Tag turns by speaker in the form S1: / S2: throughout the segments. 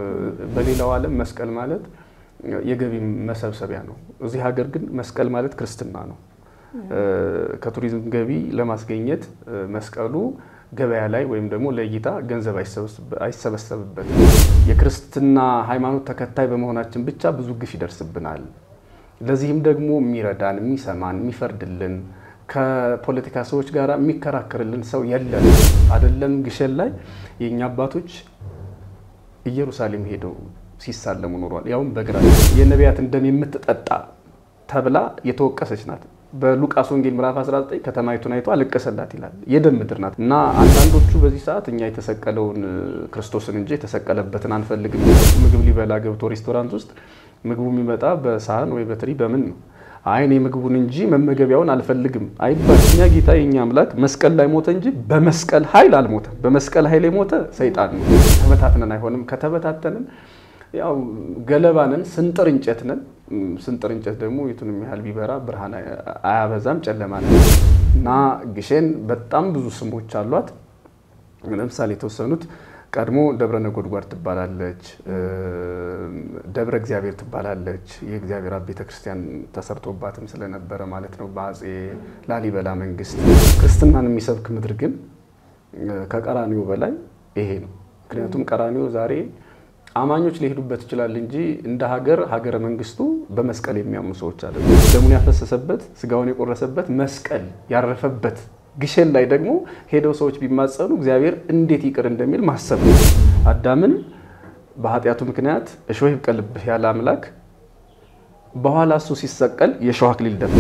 S1: በሌላው ዓለም መስቀል ማለት የገቢ መሰብሰቢያ ነው። እዚህ ሀገር ግን መስቀል ማለት ክርስትና ነው። ከቱሪዝም ገቢ ለማስገኘት መስቀሉ ገበያ ላይ ወይም ደግሞ ለእይታ ገንዘብ አይሰበሰብበትም። የክርስትና ሃይማኖት ተከታይ በመሆናችን ብቻ ብዙ ግፍ ይደርስብናል። ለዚህም ደግሞ የሚረዳን፣ የሚሰማን፣ የሚፈርድልን ከፖለቲካ ሰዎች ጋር የሚከራከርልን ሰው የለም። አይደለም ግሸን ላይ የእኛ አባቶች ኢየሩሳሌም ሄደው ሲሳለሙ ኖሯል። ያውም በግራ የነቢያትን ደም የምትጠጣ ተብላ የተወቀሰች ናት። በሉቃስ ወንጌል ምዕራፍ 19 ከተማይቱን አይቶ አለቀሰላት ይላል። የደም ምድር ናት እና አንዳንዶቹ በዚህ ሰዓት እኛ የተሰቀለውን ክርስቶስን እንጂ የተሰቀለበትን አንፈልግም። ምግብ ሊበላ ገብቶ ሬስቶራንት ውስጥ ምግቡ የሚመጣ በሳህን ወይ በትሪ በምን ነው? አይ እኔ ምግቡን እንጂ መመገቢያውን አልፈልግም አይባል። እኛ ጌታ የኛ አምላክ መስቀል ላይ ሞተ እንጂ በመስቀል ኃይል አልሞተም። በመስቀል ኃይል የሞተ ሰይጣን ነው። ተበታትነን አይሆንም። ከተበታተንን ያው ገለባንን ስንጥር እንጨት ነን። ስንጥር እንጨት ደግሞ የቱንም ያህል ቢበራ ብርሃን አያበዛም፣ ጨለማ ነው እና ግሸን በጣም ብዙ ስሞች አሏት። ለምሳሌ የተወሰኑት ቀድሞ ደብረ ነጎድጓድ ትባላለች፣ ደብረ እግዚአብሔር ትባላለች። የእግዚአብሔር አብ ቤተ ክርስቲያን ተሰርቶባትም ስለነበረ ማለት ነው በአፄ ላሊበላ መንግስት። ክርስትናን የሚሰብክ ምድር ግን ከቀራኒዮ በላይ ይሄ ነው። ምክንያቱም ቀራኒዮ ዛሬ አማኞች ሊሄዱበት ይችላል እንጂ እንደ ሀገር ሀገረ መንግስቱ በመስቀል የሚያምኑ ሰዎች አለ። ደሙን ያፈሰሰበት ስጋውን የቆረሰበት መስቀል ያረፈበት ግሸን ላይ ደግሞ ሄደው ሰዎች ቢማጸኑ እግዚአብሔር እንዴት ይቅር እንደሚል ማሰብ ነው። አዳምን በኃጢአቱ ምክንያት እሾህ ይብቀልብህ ያለ አምላክ በኋላ እሱ ሲሰቀል የእሾህ አክሊል ደፋ።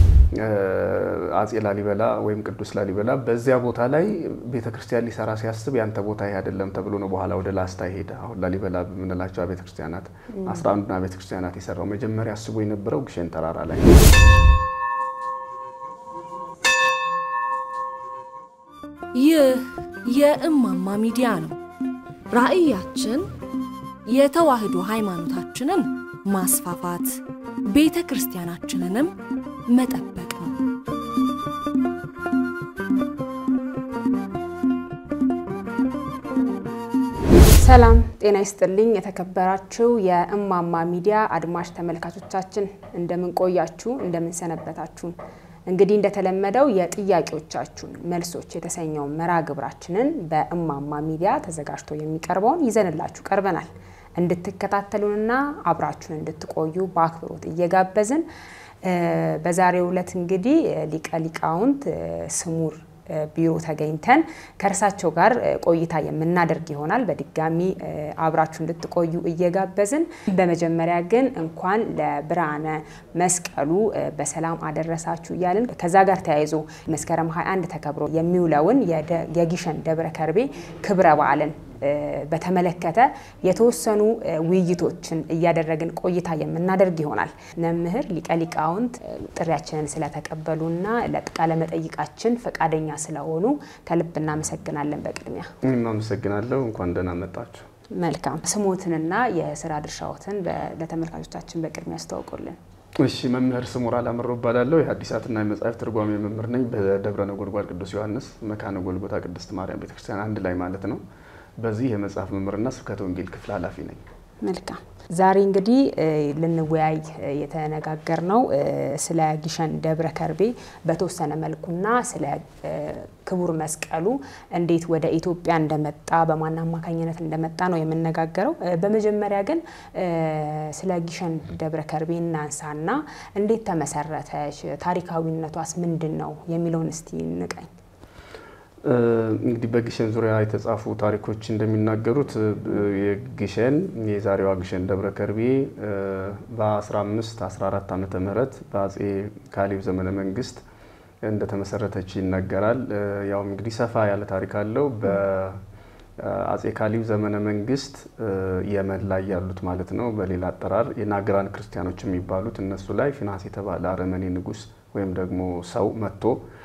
S1: አፄ ላሊበላ ወይም ቅዱስ ላሊበላ በዚያ ቦታ ላይ ቤተክርስቲያን ሊሰራ ሲያስብ ያንተ ቦታ ይሄ አይደለም ተብሎ ነው በኋላ ወደ ላስታ ሄደ። አሁን ላሊበላ በምንላቸው ቤተክርስቲያናት አስራ አንዱና ቤተክርስቲያናት የሰራው መጀመሪያ አስቦ የነበረው ግሸን ተራራ ላይ
S2: ይህ የእማማ ሚዲያ ነው። ራዕያችን የተዋህዶ ሃይማኖታችንን ማስፋፋት ቤተ ክርስቲያናችንንም መጠበቅ ነው።
S3: ሰላም ጤና ይስጥልኝ። የተከበራችሁ የእማማ ሚዲያ አድማጭ ተመልካቾቻችን እንደምን ቆያችሁ? እንደምን ሰነበታችሁ? እንግዲህ እንደተለመደው የጥያቄዎቻችሁን መልሶች የተሰኘው መርሃ ግብራችንን በእማማ ሚዲያ ተዘጋጅቶ የሚቀርበውን ይዘንላችሁ ቀርበናል። እንድትከታተሉንና አብራችሁን እንድትቆዩ በአክብሮት እየጋበዝን በዛሬው ዕለት እንግዲህ ሊቀ ሊቃውንት ስሙር ቢሮ ተገኝተን ከእርሳቸው ጋር ቆይታ የምናደርግ ይሆናል። በድጋሚ አብራችሁ እንድትቆዩ እየጋበዝን በመጀመሪያ ግን እንኳን ለብርሃነ መስቀሉ በሰላም አደረሳችሁ እያልን ከዛ ጋር ተያይዞ መስከረም 21 ተከብሮ የሚውለውን የግሸን ደብረ ከርቤ ክብረ በዓልን በተመለከተ የተወሰኑ ውይይቶችን እያደረግን ቆይታ የምናደርግ ይሆናል። መምህር ሊቀ ሊቃውንት ጥሪያችንን ስለተቀበሉና ለቃለ መጠይቃችን ፈቃደኛ ስለሆኑ ከልብ እናመሰግናለን። በቅድሚያ
S1: እኔም አመሰግናለሁ። እንኳን ደህና መጣችሁ።
S3: መልካም ስሞትንና የስራ ድርሻዎትን ለተመልካቾቻችን በቅድሚያ ያስተዋውቁልን።
S1: እሺ መምህር ስሙር አላምረው እባላለሁ። የሐዲሳትና የመጽሐፍ ትርጓሜ መምህር ነኝ በደብረ ነጎድጓድ ቅዱስ ዮሐንስ መካነ ጎልጎታ ቅድስት ማርያም ቤተክርስቲያን አንድ ላይ ማለት ነው። በዚህ የመጽሐፍ መምህርና ስብከተ ወንጌል ክፍል ኃላፊ ነኝ።
S3: መልካም ዛሬ እንግዲህ ልንወያይ የተነጋገር ነው ስለ ግሸን ደብረ ከርቤ በተወሰነ መልኩና ስለ ክቡር መስቀሉ እንዴት ወደ ኢትዮጵያ እንደመጣ በማን አማካኝነት እንደመጣ ነው የምነጋገረው። በመጀመሪያ ግን ስለ ግሸን ደብረ ከርቤ እናንሳና እንዴት ተመሰረተች፣ ታሪካዊነቷስ ምንድን ነው የሚለውን እስቲ ንቀኝ።
S1: እንግዲህ በግሸን ዙሪያ የተጻፉ ታሪኮች እንደሚናገሩት የግሸን የዛሬዋ ግሸን ደብረ ከርቤ በ15 14 ዓመተ ምህረት በአጼ ካሌብ ዘመነ መንግስት እንደተመሰረተች ይነገራል። ያው እንግዲህ ሰፋ ያለ ታሪክ አለው። በአጼ ካሌብ ዘመነ መንግስት የመን ላይ ያሉት ማለት ነው፣ በሌላ አጠራር የናግራን ክርስቲያኖች የሚባሉት እነሱ ላይ ፊናስ የተባለ አረመኔ ንጉስ ወይም ደግሞ ሰው መጥቶ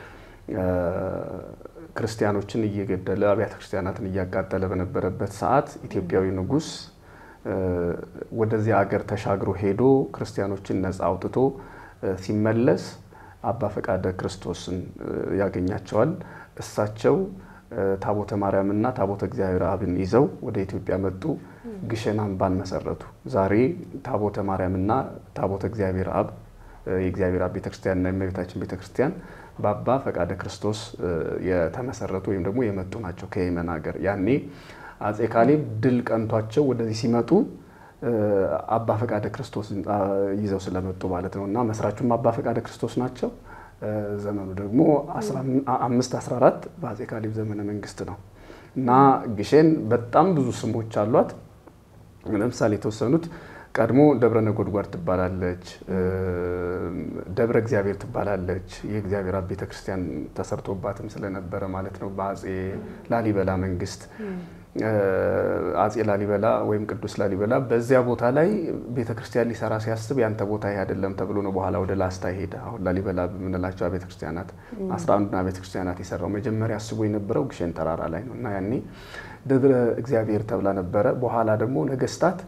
S1: ክርስቲያኖችን እየገደለ አብያተ ክርስቲያናትን እያቃጠለ በነበረበት ሰዓት ኢትዮጵያዊ ንጉስ ወደዚያ አገር ተሻግሮ ሄዶ ክርስቲያኖችን ነፃ አውጥቶ ሲመለስ አባ ፈቃደ ክርስቶስን ያገኛቸዋል። እሳቸው ታቦተ ማርያምና ታቦተ እግዚአብሔር አብን ይዘው ወደ ኢትዮጵያ መጡ። ግሸን አምባን መሰረቱ። ዛሬ ታቦተ ማርያምና ታቦተ እግዚአብሔር አብ የእግዚአብሔር አብ ቤተክርስቲያንና የእመቤታችን ቤተክርስቲያን በአባ ፈቃደ ክርስቶስ የተመሰረቱ ወይም ደግሞ የመጡ ናቸው ከየመን ሀገር። ያኔ አጼ ካሌብ ድል ቀንቷቸው ወደዚህ ሲመጡ አባ ፈቃደ ክርስቶስ ይዘው ስለመጡ ማለት ነው እና መስራቹም አባ ፈቃደ ክርስቶስ ናቸው። ዘመኑ ደግሞ 514 በአጼ ካሌብ ዘመነ መንግስት ነው እና ግሸን በጣም ብዙ ስሞች አሏት። ለምሳሌ የተወሰኑት ቀድሞ ደብረ ነጎድጓድ ትባላለች፣ ደብረ እግዚአብሔር ትባላለች። የእግዚአብሔር አብ ቤተክርስቲያን ተሰርቶባትም ስለነበረ ማለት ነው በአጼ ላሊበላ መንግስት አጼ ላሊበላ ወይም ቅዱስ ላሊበላ በዚያ ቦታ ላይ ቤተክርስቲያን ሊሰራ ሲያስብ ያንተ ቦታ ይሄ አይደለም ተብሎ ነው በኋላ ወደ ላስታ ሄደ። አሁን ላሊበላ በምንላቸው ቤተክርስቲያናት አስራ አንዱና ቤተክርስቲያናት የሰራው መጀመሪያ አስቦ የነበረው ግሸን ተራራ ላይ ነው እና ያኔ ደብረ እግዚአብሔር ተብላ ነበረ። በኋላ ደግሞ ነገስታት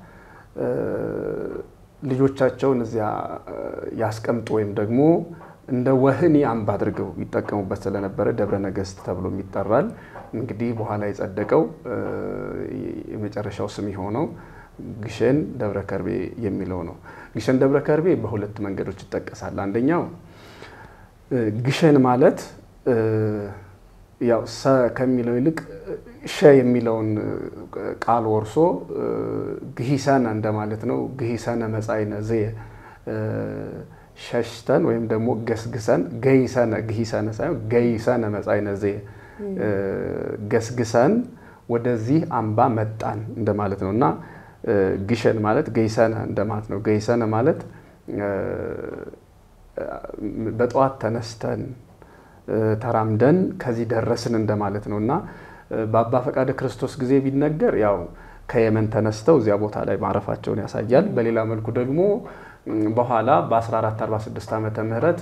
S1: ልጆቻቸውን እዚያ ያስቀምጡ ወይም ደግሞ እንደ ወህኒ አምባ አድርገው ይጠቀሙበት ስለነበረ ደብረ ነገስት ተብሎም ይጠራል። እንግዲህ በኋላ የጸደቀው የመጨረሻው ስም የሆነው ግሸን ደብረ ከርቤ የሚለው ነው። ግሸን ደብረ ከርቤ በሁለት መንገዶች ይጠቀሳል። አንደኛው ግሸን ማለት ያው ሰ ከሚለው ይልቅ ሸ የሚለውን ቃል ወርሶ ግሂሰነ እንደማለት ነው። ግሂሰነ መጻይነ ዘየ ሸሽተን ወይም ደግሞ ገስግሰን ገይሰነ ግሂሰነ ሳይሆን ገይሰነ መጻይነ ዘየ ገስግሰን ወደዚህ አምባ መጣን እንደማለት ነው እና ግሸን ማለት ገይሰነ እንደማለት ነው። ገይሰነ ማለት በጠዋት ተነስተን ተራምደን ከዚህ ደረስን እንደማለት ነው እና በአባ ፈቃደ ክርስቶስ ጊዜ ቢነገር ያው ከየመን ተነስተው እዚያ ቦታ ላይ ማረፋቸውን ያሳያል። በሌላ መልኩ ደግሞ በኋላ በ1446 ዓመተ ምህረት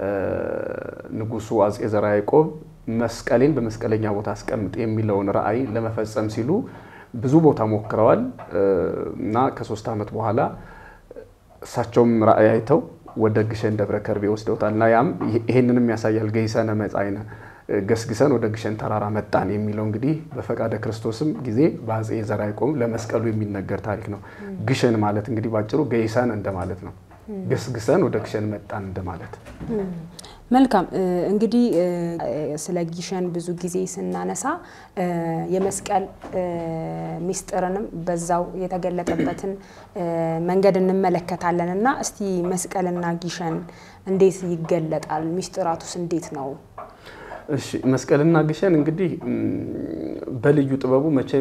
S1: ንጉሱ አጼ ዘርዓ ያዕቆብ መስቀሌን በመስቀለኛ ቦታ አስቀምጥ የሚለውን ራዕይ ለመፈጸም ሲሉ ብዙ ቦታ ሞክረዋል እና ከሶስት ዓመት በኋላ እሳቸውም ራዕይ አይተው ወደ ግሸን ደብረ ከርቤ ወስደውታል እና ያም ይሄንንም ያሳያል። ገይሰነ መጻይነ ገስግሰን ወደ ግሸን ተራራ መጣን የሚለው እንግዲህ በፈቃደ ክርስቶስም ጊዜ በአጼ ዘርዓ ያዕቆብ ለመስቀሉ የሚነገር ታሪክ ነው። ግሸን ማለት እንግዲህ ባጭሩ ገይሰን እንደማለት ነው። ገስግሰን ወደ ግሸን መጣን እንደማለት።
S3: መልካም እንግዲህ ስለ ግሸን ብዙ ጊዜ ስናነሳ የመስቀል ሚስጥርንም በዛው የተገለጠበትን መንገድ እንመለከታለን እና እስቲ መስቀልና ግሸን እንዴት ይገለጣል? ሚስጥራቱስ እንዴት ነው?
S1: እሺ መስቀልና ግሸን እንግዲህ በልዩ ጥበቡ መቼም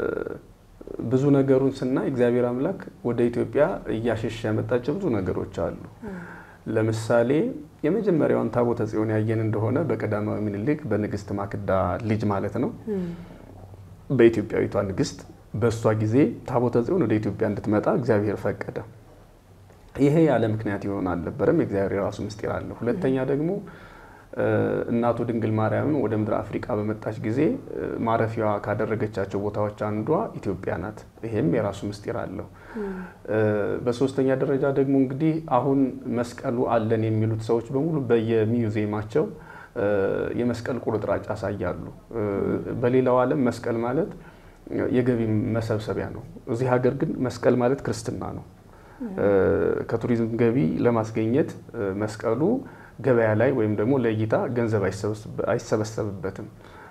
S1: ብዙ ነገሩን ስናይ እግዚአብሔር አምላክ ወደ ኢትዮጵያ እያሸሸ ያመጣቸው ብዙ ነገሮች አሉ። ለምሳሌ የመጀመሪያውን ታቦተ ጽዮን ያየን እንደሆነ በቀዳማዊ ምኒልክ በንግስት ማክዳ ልጅ ማለት ነው በኢትዮጵያዊቷ ንግስት በእሷ ጊዜ ታቦተ ጽዮን ወደ ኢትዮጵያ እንድትመጣ እግዚአብሔር ፈቀደ። ይሄ ያለ ምክንያት ይሆን አልነበረም። የእግዚአብሔር የራሱ ምስጢር አለ። ሁለተኛ ደግሞ እናቱ ድንግል ማርያምን ወደ ምድረ አፍሪቃ በመጣች ጊዜ ማረፊያዋ ካደረገቻቸው ቦታዎች አንዷ ኢትዮጵያ ናት። ይሄም የራሱ ምስጢር አለው። በሶስተኛ ደረጃ ደግሞ እንግዲህ አሁን መስቀሉ አለን የሚሉት ሰዎች በሙሉ በየሚውዚየማቸው የመስቀል ቁርጥራጭ ያሳያሉ። በሌላው ዓለም መስቀል ማለት የገቢ መሰብሰቢያ ነው። እዚህ ሀገር ግን መስቀል ማለት ክርስትና ነው። ከቱሪዝም ገቢ ለማስገኘት መስቀሉ ገበያ ላይ ወይም ደግሞ ለእይታ ገንዘብ አይሰበሰብበትም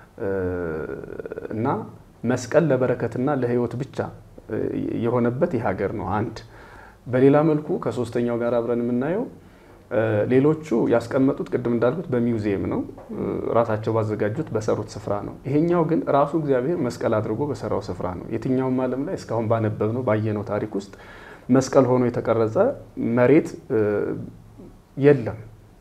S1: እና መስቀል ለበረከትና ለሕይወት ብቻ የሆነበት ይህ ሀገር ነው። አንድ በሌላ መልኩ ከሶስተኛው ጋር አብረን የምናየው ሌሎቹ ያስቀመጡት ቅድም እንዳልኩት በሚውዚየም ነው፣ ራሳቸው ባዘጋጁት በሰሩት ስፍራ ነው። ይሄኛው ግን ራሱ እግዚአብሔር መስቀል አድርጎ በሰራው ስፍራ ነው። የትኛውም ዓለም ላይ እስካሁን ባነበብነው ባየነው ታሪክ ውስጥ መስቀል ሆኖ የተቀረጸ መሬት የለም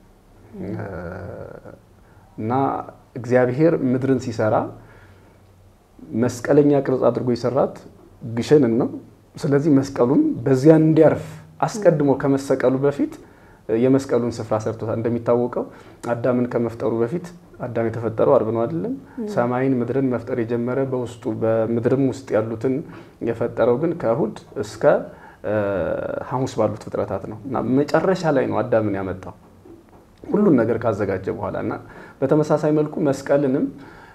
S1: እና እግዚአብሔር ምድርን ሲሰራ መስቀለኛ ቅርጽ አድርጎ የሰራት ግሸንን ነው። ስለዚህ መስቀሉም በዚያ እንዲያርፍ አስቀድሞ ከመሰቀሉ በፊት የመስቀሉን ስፍራ ሰርቶታል። እንደሚታወቀው አዳምን ከመፍጠሩ በፊት አዳም የተፈጠረው አርብ ነው አይደለም? ሰማይን ምድርን መፍጠር የጀመረ በውስጡ በምድርም ውስጥ ያሉትን የፈጠረው ግን ከእሁድ እስከ ሐሙስ ባሉት ፍጥረታት ነው እና መጨረሻ ላይ ነው አዳምን ያመጣው ሁሉን ነገር ካዘጋጀ በኋላ እና በተመሳሳይ መልኩ መስቀልንም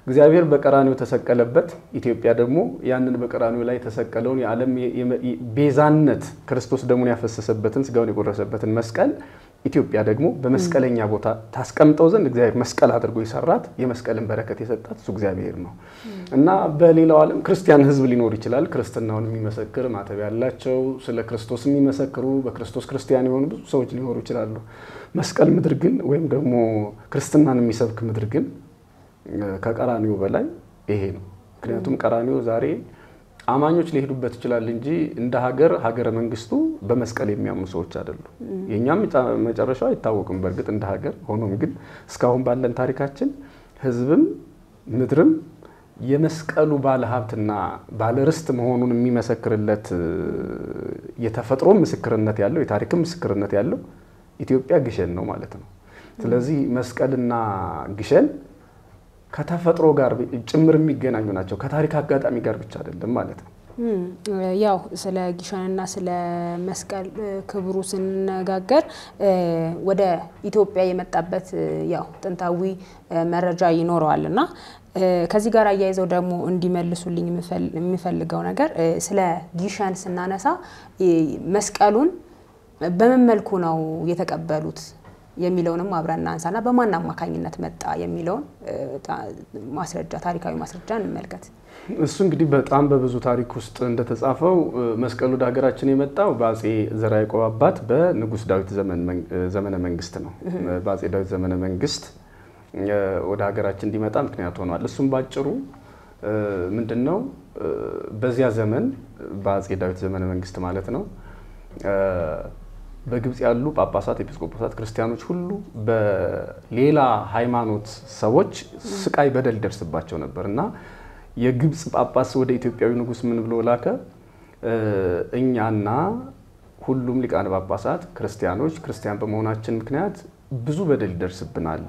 S1: እግዚአብሔር በቀራኒው ተሰቀለበት። ኢትዮጵያ ደግሞ ያንን በቀራኒው ላይ የተሰቀለውን የዓለም ቤዛነት ክርስቶስ ደሙን ያፈሰሰበትን ስጋውን የቆረሰበትን መስቀል ኢትዮጵያ ደግሞ በመስቀለኛ ቦታ ታስቀምጠው ዘንድ እግዚአብሔር መስቀል አድርጎ የሰራት የመስቀልን በረከት የሰጣት እሱ እግዚአብሔር ነው እና በሌላው ዓለም ክርስቲያን ሕዝብ ሊኖር ይችላል። ክርስትናውን የሚመሰክር ማተብ ያላቸው ስለ ክርስቶስ የሚመሰክሩ በክርስቶስ ክርስቲያን የሆኑ ብዙ ሰዎች ሊኖሩ ይችላሉ። መስቀል ምድር ግን ወይም ደግሞ ክርስትናን የሚሰብክ ምድር ግን ከቀራኒው በላይ ይሄ ነው። ምክንያቱም ቀራኒው ዛሬ አማኞች ሊሄዱበት ይችላል እንጂ እንደ ሀገር ሀገረ መንግስቱ በመስቀል የሚያምኑ ሰዎች አይደሉም። የእኛም መጨረሻው አይታወቅም በእርግጥ እንደ ሀገር። ሆኖም ግን እስካሁን ባለን ታሪካችን ህዝብም ምድርም የመስቀሉ ባለ ሀብትና ባለ ርስት መሆኑን የሚመሰክርለት የተፈጥሮ ምስክርነት ያለው የታሪክም ምስክርነት ያለው ኢትዮጵያ ግሸን ነው ማለት ነው። ስለዚህ መስቀልና ግሸን ከተፈጥሮ ጋር ጭምር የሚገናኙ ናቸው። ከታሪክ አጋጣሚ ጋር ብቻ አይደለም ማለት ነው።
S3: ያው ስለ ጊሸንና ስለ መስቀል ክብሩ ስንነጋገር ወደ ኢትዮጵያ የመጣበት ያው ጥንታዊ መረጃ ይኖረዋል እና ከዚህ ጋር አያይዘው ደግሞ እንዲመልሱልኝ የሚፈልገው ነገር ስለ ጊሸን ስናነሳ መስቀሉን በምን መልኩ ነው የተቀበሉት የሚለውንም አብረን እናንሳና በማን አማካኝነት መጣ የሚለውን ማስረጃ ታሪካዊ ማስረጃ እንመልከት።
S1: እሱ እንግዲህ በጣም በብዙ ታሪክ ውስጥ እንደተጻፈው መስቀሉ ወደ ሀገራችን የመጣው በአጼ ዘርዓ ያዕቆብ አባት በንጉስ ዳዊት ዘመነ መንግስት ነው። በአጼ ዳዊት ዘመነ መንግስት ወደ ሀገራችን እንዲመጣ ምክንያት ሆኗል። እሱም ባጭሩ ምንድን ነው? በዚያ ዘመን በአጼ ዳዊት ዘመነ መንግስት ማለት ነው በግብጽ ያሉ ጳጳሳት፣ ኤጲስቆጶሳት፣ ክርስቲያኖች ሁሉ በሌላ ሃይማኖት ሰዎች ስቃይ በደል ይደርስባቸው ነበር እና የግብጽ ጳጳስ ወደ ኢትዮጵያዊ ንጉስ ምን ብሎ ላከ? እኛና ሁሉም ሊቃነ ጳጳሳት ክርስቲያኖች ክርስቲያን በመሆናችን ምክንያት ብዙ በደል ይደርስብናል።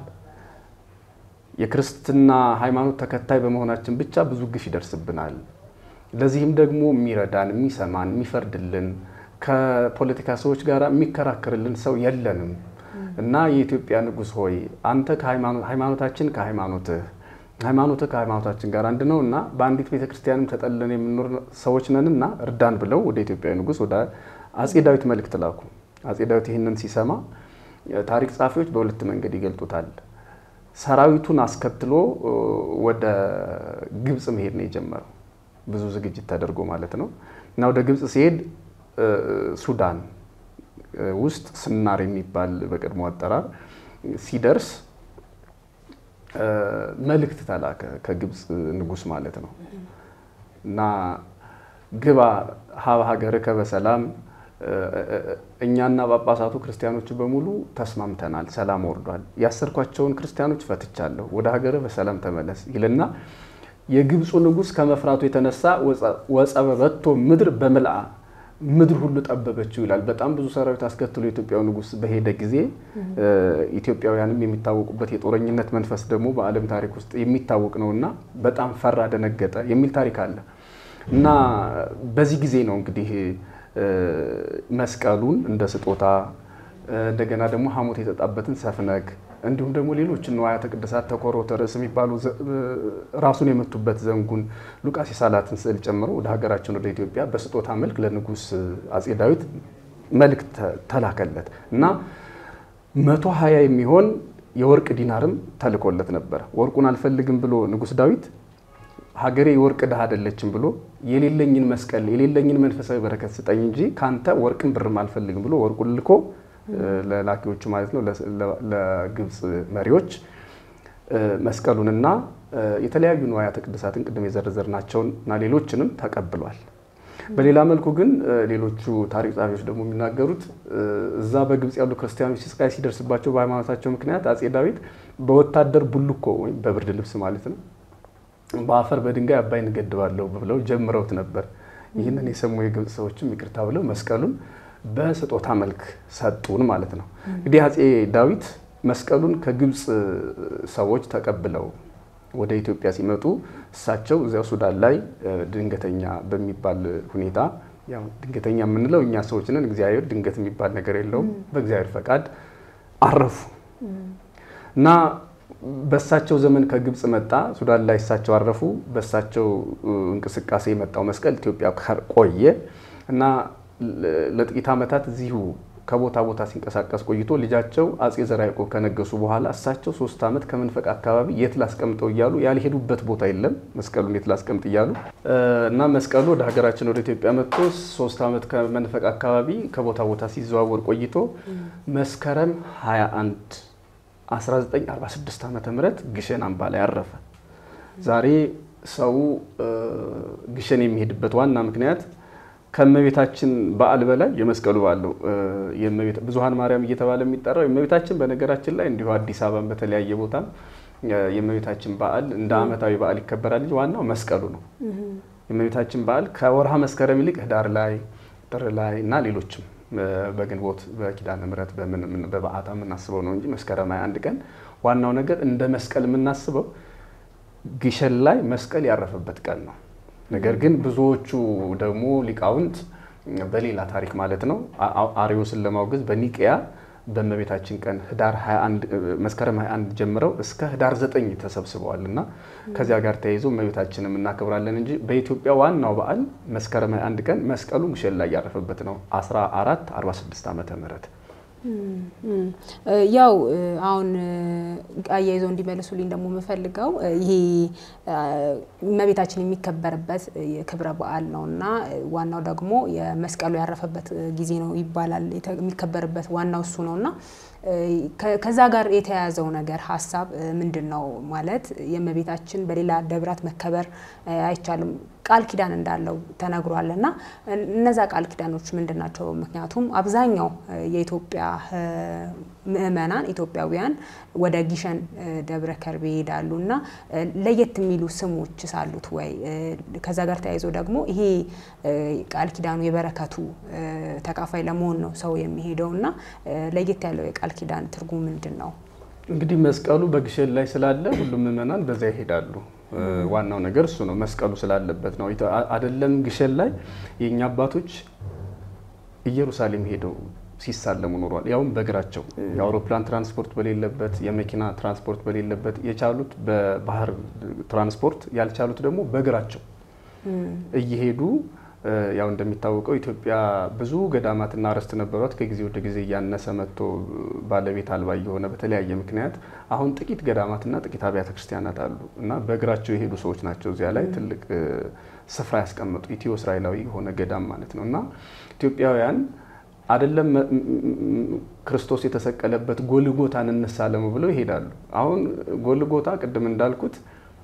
S1: የክርስትና ሃይማኖት ተከታይ በመሆናችን ብቻ ብዙ ግፍ ይደርስብናል። ለዚህም ደግሞ የሚረዳን፣ የሚሰማን፣ የሚፈርድልን ከፖለቲካ ሰዎች ጋር የሚከራከርልን ሰው የለንም እና የኢትዮጵያ ንጉሥ ሆይ አንተ ሃይማኖታችን ከሃይማኖትህ ሃይማኖትህ ከሃይማኖታችን ጋር አንድ ነው እና በአንዲት ቤተ ክርስቲያንም ተጠልለን የምንኖር ሰዎች ነን እና እርዳን ብለው ወደ ኢትዮጵያዊ ንጉሥ ወደ አጼ ዳዊት መልእክት ላኩ። አጼ ዳዊት ይህንን ሲሰማ ታሪክ ጸሐፊዎች በሁለት መንገድ ይገልጡታል። ሰራዊቱን አስከትሎ ወደ ግብፅ መሄድ ነው የጀመረው፣ ብዙ ዝግጅት ተደርጎ ማለት ነው እና ወደ ግብፅ ሲሄድ ሱዳን ውስጥ ስናር የሚባል በቀድሞ አጠራር ሲደርስ መልእክት ተላከ ከግብፅ ንጉሥ ማለት ነው እና ግባ ሀብ ሀገርከ በሰላም እኛና ጳጳሳቱ ክርስቲያኖች በሙሉ ተስማምተናል፣ ሰላም ወርዷል፣ ያሰርኳቸውን ክርስቲያኖች ፈትቻለሁ፣ ወደ ሀገር በሰላም ተመለስ ይልና የግብፁ ንጉሥ ከመፍራቱ የተነሳ ወጸበበቶ ምድር በምልአ ምድር ሁሉ ጠበበችው ይላል። በጣም ብዙ ሰራዊት አስከትሎ የኢትዮጵያው ንጉሥ በሄደ ጊዜ ኢትዮጵያውያንም የሚታወቁበት የጦረኝነት መንፈስ ደግሞ በዓለም ታሪክ ውስጥ የሚታወቅ ነው እና በጣም ፈራ፣ ደነገጠ የሚል ታሪክ አለ እና በዚህ ጊዜ ነው እንግዲህ መስቀሉን እንደ ስጦታ እንደገና ደግሞ ሐሞት የተጣበትን ሰፍነግ እንዲሁም ደግሞ ሌሎች ንዋያተ ቅድሳት ተኮሮተ ርዕስ የሚባሉ ራሱን የመቱበት ዘንጉን ሉቃስ የሳላትን ስዕል ጨምሮ ወደ ሀገራችን ወደ ኢትዮጵያ በስጦታ መልክ ለንጉሥ አጼ ዳዊት መልእክት ተላከለት እና መቶ ሀያ የሚሆን የወርቅ ዲናርም ተልኮለት ነበር። ወርቁን አልፈልግም ብሎ ንጉሥ ዳዊት ሀገሬ የወርቅ ድሃ አይደለችም ብሎ የሌለኝን መስቀል የሌለኝን መንፈሳዊ በረከት ስጠኝ እንጂ ካንተ ወርቅን ብርም አልፈልግም ብሎ ወርቁን ልኮ ለላኪዎቹ ማለት ነው ለግብፅ መሪዎች መስቀሉንና የተለያዩ ንዋያተ ቅድሳትን ቅድም የዘረዘርናቸውን እና ሌሎችንም ተቀብሏል። በሌላ መልኩ ግን ሌሎቹ ታሪክ ጸሐፊዎች ደግሞ የሚናገሩት እዛ በግብፅ ያሉ ክርስቲያኖች ስቃይ ሲደርስባቸው በሃይማኖታቸው ምክንያት አጼ ዳዊት በወታደር ቡልኮ ወይም በብርድ ልብስ ማለት ነው በአፈር በድንጋይ አባይን እገድባለሁ ብለው ጀምረውት ነበር። ይህንን የሰሙ የግብፅ ሰዎችም ይቅርታ ብለው መስቀሉን በስጦታ መልክ ሰጡን ማለት ነው። እንግዲህ አጼ ዳዊት መስቀሉን ከግብፅ ሰዎች ተቀብለው ወደ ኢትዮጵያ ሲመጡ እሳቸው እዚያው ሱዳን ላይ ድንገተኛ በሚባል ሁኔታ ያው ድንገተኛ የምንለው እኛ ሰዎች ነን። እግዚአብሔር ድንገት የሚባል ነገር የለውም። በእግዚአብሔር ፈቃድ አረፉ እና በሳቸው ዘመን ከግብፅ መጣ። ሱዳን ላይ እሳቸው አረፉ። በሳቸው እንቅስቃሴ የመጣው መስቀል ኢትዮጵያ ቆየ እና ለጥቂት ዓመታት እዚሁ ከቦታ ቦታ ሲንቀሳቀስ ቆይቶ ልጃቸው አጼ ዘርዓ ያዕቆብ ከነገሱ በኋላ እሳቸው ሶስት ዓመት ከመንፈቅ አካባቢ የት ላስቀምጠው እያሉ ያልሄዱበት ቦታ የለም። መስቀሉን የት ላስቀምጥ እያሉ እና መስቀሉ ወደ ሀገራችን ወደ ኢትዮጵያ መጥቶ ሶስት ዓመት ከመንፈቅ አካባቢ ከቦታ ቦታ ሲዘዋወር ቆይቶ መስከረም 21 1946 ዓመተ ምህረት ግሸን አምባ ላይ አረፈ። ዛሬ ሰው ግሸን የሚሄድበት ዋና ምክንያት ከእመቤታችን በዓል በላይ የመስቀሉ በዓል ነው። ብዙኃን ማርያም እየተባለ የሚጠራው የእመቤታችን በነገራችን ላይ እንዲሁ አዲስ አበባን በተለያየ ቦታ የእመቤታችን በዓል እንደ ዓመታዊ በዓል ይከበራል እንጂ ዋናው መስቀሉ ነው። የእመቤታችን በዓል ከወርሃ መስከረም ይልቅ ህዳር ላይ፣ ጥር ላይ እና ሌሎችም በግንቦት በኪዳነ ምሕረት በበዓታ የምናስበው ነው እንጂ መስከረም 21 ቀን ዋናው ነገር እንደ መስቀል የምናስበው ግሸን ላይ መስቀል ያረፈበት ቀን ነው። ነገር ግን ብዙዎቹ ደግሞ ሊቃውንት በሌላ ታሪክ ማለት ነው አርዮስን ለማውገዝ በኒቅያ በእመቤታችን ቀን ህዳር 21 መስከረም 21 ጀምረው እስከ ህዳር 9 ተሰብስበዋል እና ከዚያ ጋር ተያይዞ እመቤታችንም እናከብራለን እንጂ በኢትዮጵያ ዋናው በዓል መስከረም 21 ቀን መስቀሉ ግሸን ላይ ያረፈበት ነው 1446 ዓመተ ምህረት
S3: ያው አሁን አያይዘው እንዲመልሱልኝ ደግሞ የምፈልገው ይሄ እመቤታችን የሚከበርበት ክብረ በዓል ነው እና ዋናው ደግሞ የመስቀሉ ያረፈበት ጊዜ ነው ይባላል። የሚከበርበት ዋናው እሱ ነው እና ከዛ ጋር የተያያዘው ነገር ሀሳብ ምንድን ነው? ማለት የእመቤታችን በሌላ ደብራት መከበር አይቻልም ቃል ኪዳን እንዳለው ተነግሯል እና እነዛ ቃል ኪዳኖች ምንድን ናቸው? ምክንያቱም አብዛኛው የኢትዮጵያ ምእመናን ኢትዮጵያውያን ወደ ጊሸን ደብረ ከርቤ ይሄዳሉ እና ለየት የሚሉ ስሞች ሳሉት ወይ? ከዛ ጋር ተያይዞ ደግሞ ይሄ ቃል ኪዳኑ የበረከቱ ተካፋይ ለመሆን ነው ሰው የሚሄደው እና ለየት ያለው የቃል ኪዳን ትርጉም ምንድን ነው?
S1: እንግዲህ መስቀሉ በግሸን ላይ ስላለ ሁሉም ምእመናን በዛ ይሄዳሉ። ዋናው ነገር እሱ ነው። መስቀሉ ስላለበት ነው። አይደለም ግሸን ላይ የእኛ አባቶች ኢየሩሳሌም ሄደው ሲሳለሙ ኖሯል። ያውም በእግራቸው የአውሮፕላን ትራንስፖርት በሌለበት፣ የመኪና ትራንስፖርት በሌለበት የቻሉት በባህር ትራንስፖርት ያልቻሉት ደግሞ በእግራቸው እየሄዱ ያው እንደሚታወቀው ኢትዮጵያ ብዙ ገዳማትና አርዕስት ነበሯት። ከጊዜ ወደ ጊዜ እያነሰ መጥቶ ባለቤት አልባ የሆነ በተለያየ ምክንያት አሁን ጥቂት ገዳማትና ጥቂት አብያተ ክርስቲያናት አሉ እና በእግራቸው የሄዱ ሰዎች ናቸው እዚያ ላይ ትልቅ ስፍራ ያስቀመጡ ኢትዮ እስራኤላዊ የሆነ ገዳም ማለት ነው እና ኢትዮጵያውያን አይደለም ክርስቶስ የተሰቀለበት ጎልጎታን እንሳለሙ ብለው ይሄዳሉ። አሁን ጎልጎታ ቅድም እንዳልኩት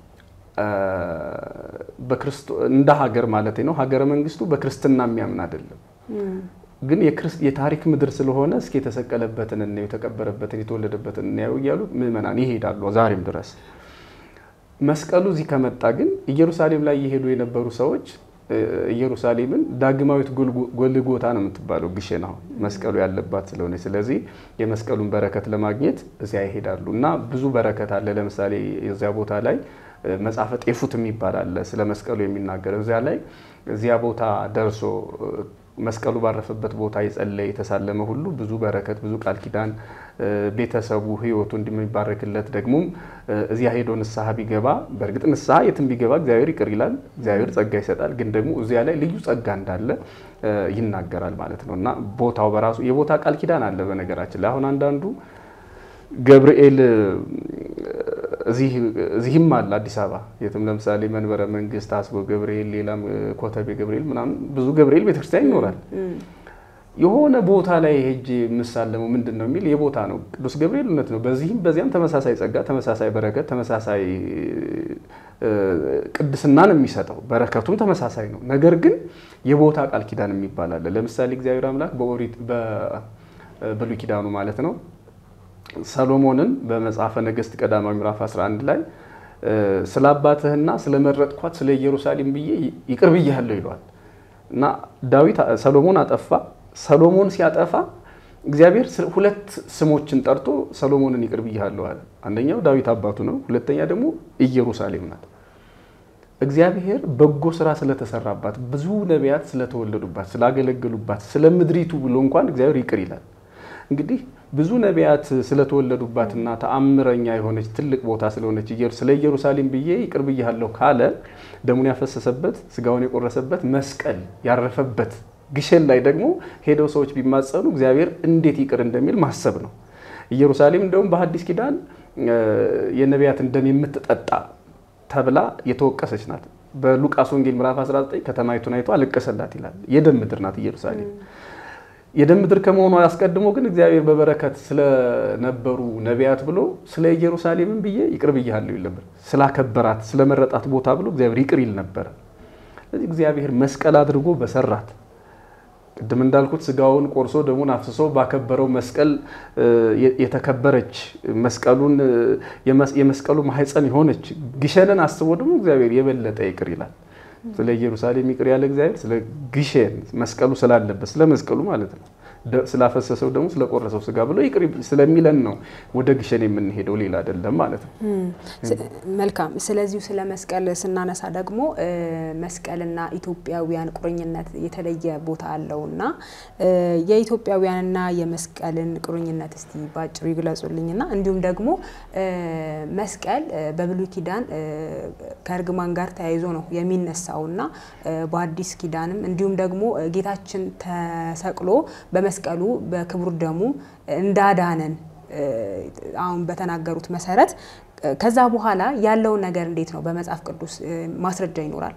S1: እንደ ሀገር ማለት ነው ሀገረ መንግስቱ በክርስትና የሚያምን አይደለም። ግን የታሪክ ምድር ስለሆነ እስኪ የተሰቀለበትን እናየው፣ የተቀበረበትን፣ የተወለደበትን እናየው እያሉ ምዕመናን ይሄዳሉ ዛሬም ድረስ። መስቀሉ እዚህ ከመጣ ግን ኢየሩሳሌም ላይ እየሄዱ የነበሩ ሰዎች ኢየሩሳሌምን ዳግማዊት ጎልጎታ ነው የምትባለው ግሸን አሁን መስቀሉ ያለባት ስለሆነ፣ ስለዚህ የመስቀሉን በረከት ለማግኘት እዚያ ይሄዳሉ እና ብዙ በረከት አለ። ለምሳሌ የዚያ ቦታ ላይ መጽሐፈ ጤፉት የሚባል አለ ስለ መስቀሉ የሚናገር እዚያ ላይ እዚያ ቦታ ደርሶ መስቀሉ ባረፈበት ቦታ የጸለየ የተሳለመ ሁሉ ብዙ በረከት ብዙ ቃል ኪዳን ቤተሰቡ ሕይወቱ እንደሚባረክለት ደግሞም እዚያ ሄዶ ንስሐ ቢገባ በእርግጥ ንስሐ የትም ቢገባ እግዚአብሔር ይቅር ይላል፣ እግዚአብሔር ጸጋ ይሰጣል። ግን ደግሞ እዚያ ላይ ልዩ ጸጋ እንዳለ ይናገራል ማለት ነው እና ቦታው በራሱ የቦታ ቃል ኪዳን አለ። በነገራችን ላይ አሁን አንዳንዱ ገብርኤል እዚህም አለ አዲስ አበባ የትም ለምሳሌ መንበረ መንግስት አስቦ ገብርኤል፣ ሌላም ኮተቤ ገብርኤል ምናምን ብዙ ገብርኤል ቤተክርስቲያን ይኖራል። የሆነ ቦታ ላይ ሄጄ የምሳለመው ምንድን ነው የሚል የቦታ ነው። ቅዱስ ገብርኤል እውነት ነው። በዚህም በዚያም ተመሳሳይ ጸጋ፣ ተመሳሳይ በረከት፣ ተመሳሳይ ቅድስና ነው የሚሰጠው። በረከቱም ተመሳሳይ ነው። ነገር ግን የቦታ ቃል ኪዳን የሚባል አለ። ለምሳሌ እግዚአብሔር አምላክ በኦሪት በብሉይ ኪዳኑ ማለት ነው ሰሎሞንን በመጽሐፈ ነገሥት ቀዳማዊ ምዕራፍ 11 ላይ ስለ አባትህና ስለ መረጥኳት ስለ ኢየሩሳሌም ብዬ ይቅር ብያለሁ ይለዋል እና ዳዊት ሰሎሞን አጠፋ። ሰሎሞን ሲያጠፋ እግዚአብሔር ሁለት ስሞችን ጠርቶ ሰሎሞንን ይቅር ብያለሁ አለ። አንደኛው ዳዊት አባቱ ነው። ሁለተኛ ደግሞ ኢየሩሳሌም ናት። እግዚአብሔር በጎ ስራ ስለተሰራባት ብዙ ነቢያት ስለተወለዱባት ስላገለገሉባት ስለ ምድሪቱ ብሎ እንኳን እግዚአብሔር ይቅር ይላል። እንግዲህ ብዙ ነቢያት ስለተወለዱባትና ተአምረኛ የሆነች ትልቅ ቦታ ስለሆነች ስለ ኢየሩሳሌም ብዬ ይቅር ብያለሁ ካለ ደሙን ያፈሰሰበት ስጋውን የቆረሰበት መስቀል ያረፈበት ግሸን ላይ ደግሞ ሄደው ሰዎች ቢማጸኑ እግዚአብሔር እንዴት ይቅር እንደሚል ማሰብ ነው። ኢየሩሳሌም እንደውም በሐዲስ ኪዳን የነቢያትን ደም የምትጠጣ ተብላ የተወቀሰች ናት። በሉቃስ ወንጌል ምዕራፍ 19 ከተማይቱን አይቶ አለቀሰላት ይላል። የደም ምድር ናት ኢየሩሳሌም። የደም ምድር ከመሆኗ አስቀድሞ ግን እግዚአብሔር በበረከት ስለነበሩ ነቢያት ብሎ ስለ ኢየሩሳሌምን ብዬ ይቅር ብያለሁ ይል ነበር። ስላከበራት ስለመረጣት ቦታ ብሎ እግዚአብሔር ይቅር ይል ነበረ። ስለዚህ እግዚአብሔር መስቀል አድርጎ በሰራት ቅድም እንዳልኩት ስጋውን ቆርሶ ደሙን አፍስሶ ባከበረው መስቀል የተከበረች መስቀሉን የመስቀሉ ማህፀን የሆነች ግሸንን አስቦ ደግሞ እግዚአብሔር የበለጠ ይቅር ይላል። ስለ ኢየሩሳሌም ይቅር ያለ እግዚአብሔር ስለ ግሸን መስቀሉ ስላለበት ስለ መስቀሉ ማለት ነው ስላፈሰሰው ደግሞ ስለቆረሰው ስጋ ብሎ ይቅር ስለሚለን ነው ወደ ግሸን የምንሄደው፣ ሌላ አይደለም ማለት ነው።
S3: መልካም። ስለዚሁ ስለ መስቀል ስናነሳ ደግሞ መስቀልና ኢትዮጵያውያን ቁርኝነት የተለየ ቦታ አለውና የኢትዮጵያውያንና የመስቀልን ቁርኝነት እስቲ ባጭሩ ይግለጹልኝና እንዲሁም ደግሞ መስቀል በብሉይ ኪዳን ከእርግማን ጋር ተያይዞ ነው የሚነሳውና በአዲስ ኪዳንም እንዲሁም ደግሞ ጌታችን ተሰቅሎ በመስቀሉ በክቡር ደሙ እንዳዳነን አሁን በተናገሩት መሰረት ከዛ በኋላ ያለውን ነገር እንዴት ነው በመጽሐፍ ቅዱስ ማስረጃ ይኖራል?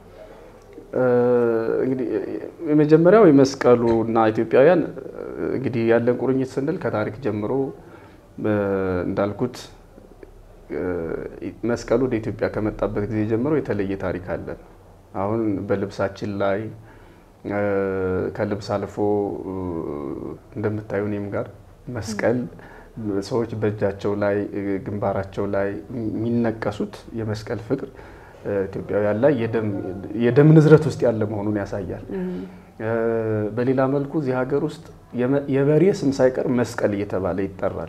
S1: እንግዲህ የመጀመሪያው የመስቀሉ እና ኢትዮጵያውያን እንግዲህ ያለን ቁርኝት ስንል ከታሪክ ጀምሮ እንዳልኩት መስቀሉ ወደ ኢትዮጵያ ከመጣበት ጊዜ ጀምሮ የተለየ ታሪክ አለን። አሁን በልብሳችን ላይ ከልብስ አልፎ እንደምታዩ እኔም ጋር መስቀል ሰዎች በእጃቸው ላይ ግንባራቸው ላይ የሚነቀሱት የመስቀል ፍቅር ኢትዮጵያውያን ላይ የደም ንዝረት ውስጥ ያለ መሆኑን ያሳያል። በሌላ መልኩ እዚህ ሀገር ውስጥ የበሬ ስም ሳይቀር መስቀል እየተባለ ይጠራል።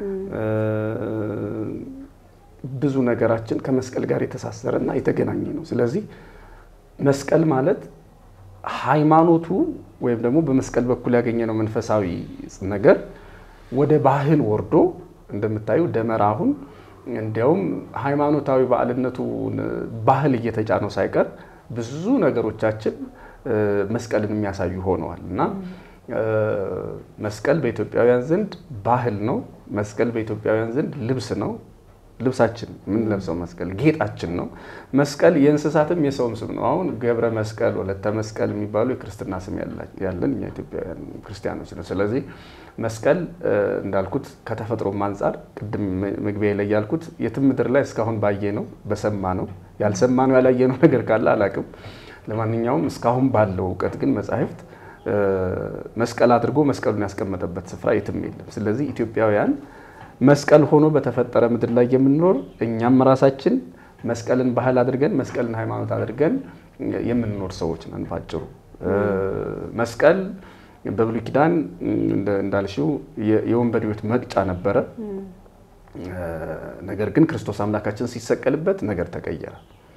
S1: ብዙ ነገራችን ከመስቀል ጋር የተሳሰረ እና የተገናኘ ነው። ስለዚህ መስቀል ማለት ሃይማኖቱ ወይም ደግሞ በመስቀል በኩል ያገኘነው መንፈሳዊ ነገር ወደ ባህል ወርዶ እንደምታዩ ደመራ አሁን እንዲያውም ሃይማኖታዊ በዓልነቱ ባህል እየተጫነው ሳይቀር ብዙ ነገሮቻችን መስቀልን የሚያሳዩ ሆነዋል እና መስቀል በኢትዮጵያውያን ዘንድ ባህል ነው። መስቀል በኢትዮጵያውያን ዘንድ ልብስ ነው። ልብሳችን የምንለብሰው መስቀል ጌጣችን ነው። መስቀል የእንስሳትም የሰውም ስም ነው። አሁን ገብረ መስቀል፣ ወለተ መስቀል የሚባሉ የክርስትና ስም ያለን እኛ ኢትዮጵያውያን ክርስቲያኖች ነው። ስለዚህ መስቀል እንዳልኩት ከተፈጥሮም አንጻር ቅድም መግቢያ ላይ ያልኩት የትም ምድር ላይ እስካሁን ባየ ነው በሰማ ነው ያልሰማ ነው ያላየ ነው ነገር ካለ አላቅም። ለማንኛውም እስካሁን ባለው እውቀት ግን መጻሕፍት መስቀል አድርጎ መስቀሉን ያስቀመጠበት ስፍራ የትም የለም። ስለዚህ ኢትዮጵያውያን መስቀል ሆኖ በተፈጠረ ምድር ላይ የምንኖር እኛም ራሳችን መስቀልን ባህል አድርገን መስቀልን ሃይማኖት አድርገን የምንኖር ሰዎች ነን። ባጭሩ መስቀል በብሉይ ኪዳን እንዳልሽው የወንበዴዎች መቅጫ ነበረ። ነገር ግን ክርስቶስ አምላካችን ሲሰቀልበት ነገር ተቀየረ።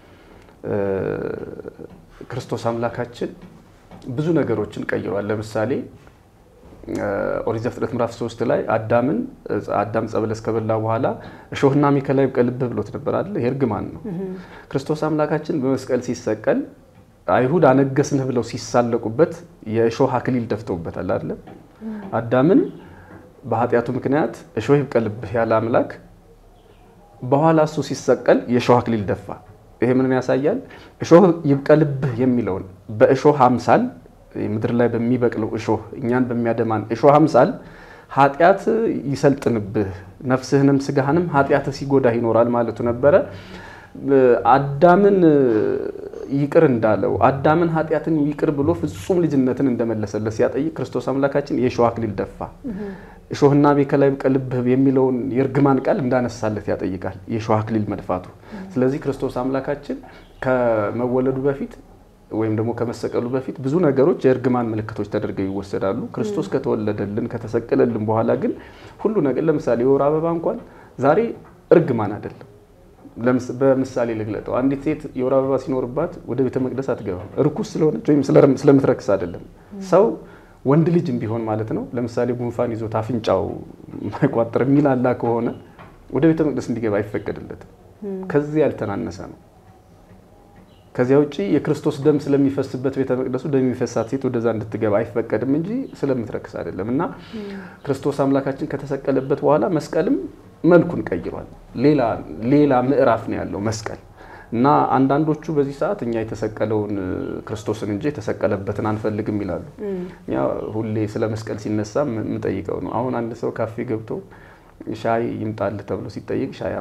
S1: ክርስቶስ አምላካችን ብዙ ነገሮችን ቀይሯል። ለምሳሌ ኦሪት ዘፍጥረት ምዕራፍ ሶስት ላይ አዳምን አዳም ዕፀ በለስ ከበላ በኋላ እሾህና አሜከላ ይብቀልብህ ብሎት ነበር አለ። ይሄ እርግማን ነው። ክርስቶስ አምላካችን በመስቀል ሲሰቀል አይሁድ አነገስንህ ብለው ሲሳለቁበት የእሾህ አክሊል ደፍተውበታል አለ። አዳምን በኃጢአቱ ምክንያት እሾህ ይብቀልብህ ያለ አምላክ በኋላ እሱ ሲሰቀል የእሾህ አክሊል ደፋ። ይሄ ምንም ያሳያል? እሾህ ይብቀልብህ የሚለውን በእሾህ አምሳል ምድር ላይ በሚበቅለው እሾህ እኛን በሚያደማን እሾህ አምሳል ኃጢአት ይሰልጥንብህ ነፍስህንም ስጋህንም ኃጢአት ሲጎዳህ ይኖራል ማለቱ ነበረ። አዳምን ይቅር እንዳለው አዳምን ኃጢአትን ይቅር ብሎ ፍጹም ልጅነትን እንደመለሰለት ሲያጠይቅ ክርስቶስ አምላካችን የእሾህ አክሊል ደፋ። እሾህና አሜከላ ይብቀልብህ የሚለውን የእርግማን ቃል እንዳነሳለት ያጠይቃል የእሾህ አክሊል መድፋቱ። ስለዚህ ክርስቶስ አምላካችን ከመወለዱ በፊት ወይም ደግሞ ከመሰቀሉ በፊት ብዙ ነገሮች የእርግማን ምልክቶች ተደርገው ይወሰዳሉ። ክርስቶስ ከተወለደልን ከተሰቀለልን በኋላ ግን ሁሉ ነገር ለምሳሌ የወር አበባ እንኳን ዛሬ እርግማን አይደለም። በምሳሌ ልግለጠው። አንዲት ሴት የወር አበባ ሲኖርባት ወደ ቤተ መቅደስ አትገባም። እርኩስ ስለሆነች ወይም ስለምትረክስ አይደለም። ሰው ወንድ ልጅም ቢሆን ማለት ነው። ለምሳሌ ጉንፋን ይዞት አፍንጫው ማይቋጠር የሚላላ ከሆነ ወደ ቤተ መቅደስ እንዲገባ አይፈቀድለትም። ከዚህ ያልተናነሰ ነው። ከዚያ ውጭ የክርስቶስ ደም ስለሚፈስበት ቤተ መቅደሱ ደም የሚፈሳት ሴት ወደዛ እንድትገባ አይፈቀድም እንጂ ስለምትረክስ አይደለም። እና ክርስቶስ አምላካችን ከተሰቀለበት በኋላ መስቀልም መልኩን ቀይሯል። ሌላ ምዕራፍ ነው ያለው መስቀል እና አንዳንዶቹ በዚህ ሰዓት እኛ የተሰቀለውን ክርስቶስን እንጂ የተሰቀለበትን አንፈልግም ይላሉ። እኛ ሁሌ ስለ መስቀል ሲነሳ የምጠይቀው ነው። አሁን አንድ ሰው ካፌ ገብቶ ሻይ ይምጣልህ ተብሎ ሲጠይቅ ሻይ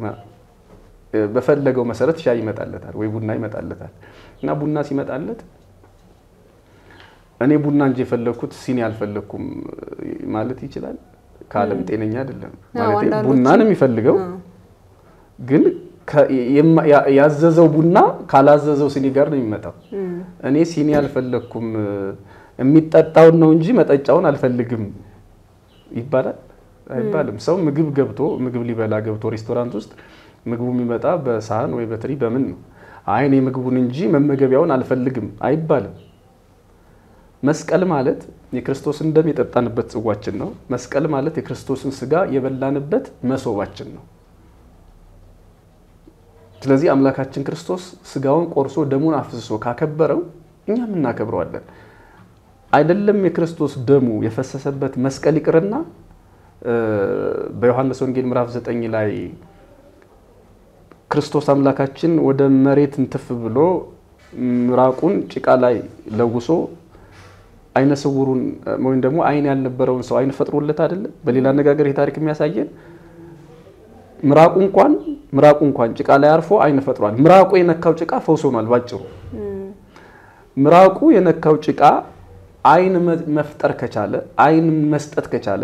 S1: በፈለገው መሰረት ሻይ ይመጣለታል ወይ ቡና ይመጣለታል። እና ቡና ሲመጣለት እኔ ቡና እንጂ የፈለግኩት ሲኒ አልፈለግኩም ማለት ይችላል። ከዓለም ጤነኛ አይደለም ማለት ቡና ነው የሚፈልገው ግን ያዘዘው ቡና ካላዘዘው ሲኒ ጋር ነው የሚመጣው። እኔ ሲኒ አልፈለግኩም የሚጠጣውን ነው እንጂ መጠጫውን አልፈልግም ይባላል አይባልም። ሰው ምግብ ገብቶ ምግብ ሊበላ ገብቶ ሬስቶራንት ውስጥ ምግቡ የሚመጣ በሳህን ወይ በትሪ በምን ነው? አይ እኔ ምግቡን እንጂ መመገቢያውን አልፈልግም አይባልም። መስቀል ማለት የክርስቶስን ደም የጠጣንበት ጽዋችን ነው። መስቀል ማለት የክርስቶስን ስጋ የበላንበት መሶባችን ነው። ስለዚህ አምላካችን ክርስቶስ ስጋውን ቆርሶ ደሙን አፍስሶ ካከበረው እኛም እናከብረዋለን። አይደለም የክርስቶስ ደሙ የፈሰሰበት መስቀል ይቅርና በዮሐንስ ወንጌል ምዕራፍ ዘጠኝ ላይ ክርስቶስ አምላካችን ወደ መሬት እንትፍ ብሎ ምራቁን ጭቃ ላይ ለውሶ አይነ ስውሩን ወይም ደግሞ አይን ያልነበረውን ሰው አይን ፈጥሮለት አይደለም። በሌላ አነጋገር ይህ ታሪክ የሚያሳየን ምራቁ እንኳን ምራቁ እንኳን ጭቃ ላይ አርፎ አይን ፈጥሯል። ምራቁ የነካው ጭቃ ፈውስ ሆኗል። ባጭሩ ምራቁ የነካው ጭቃ አይን መፍጠር ከቻለ አይን መስጠት ከቻለ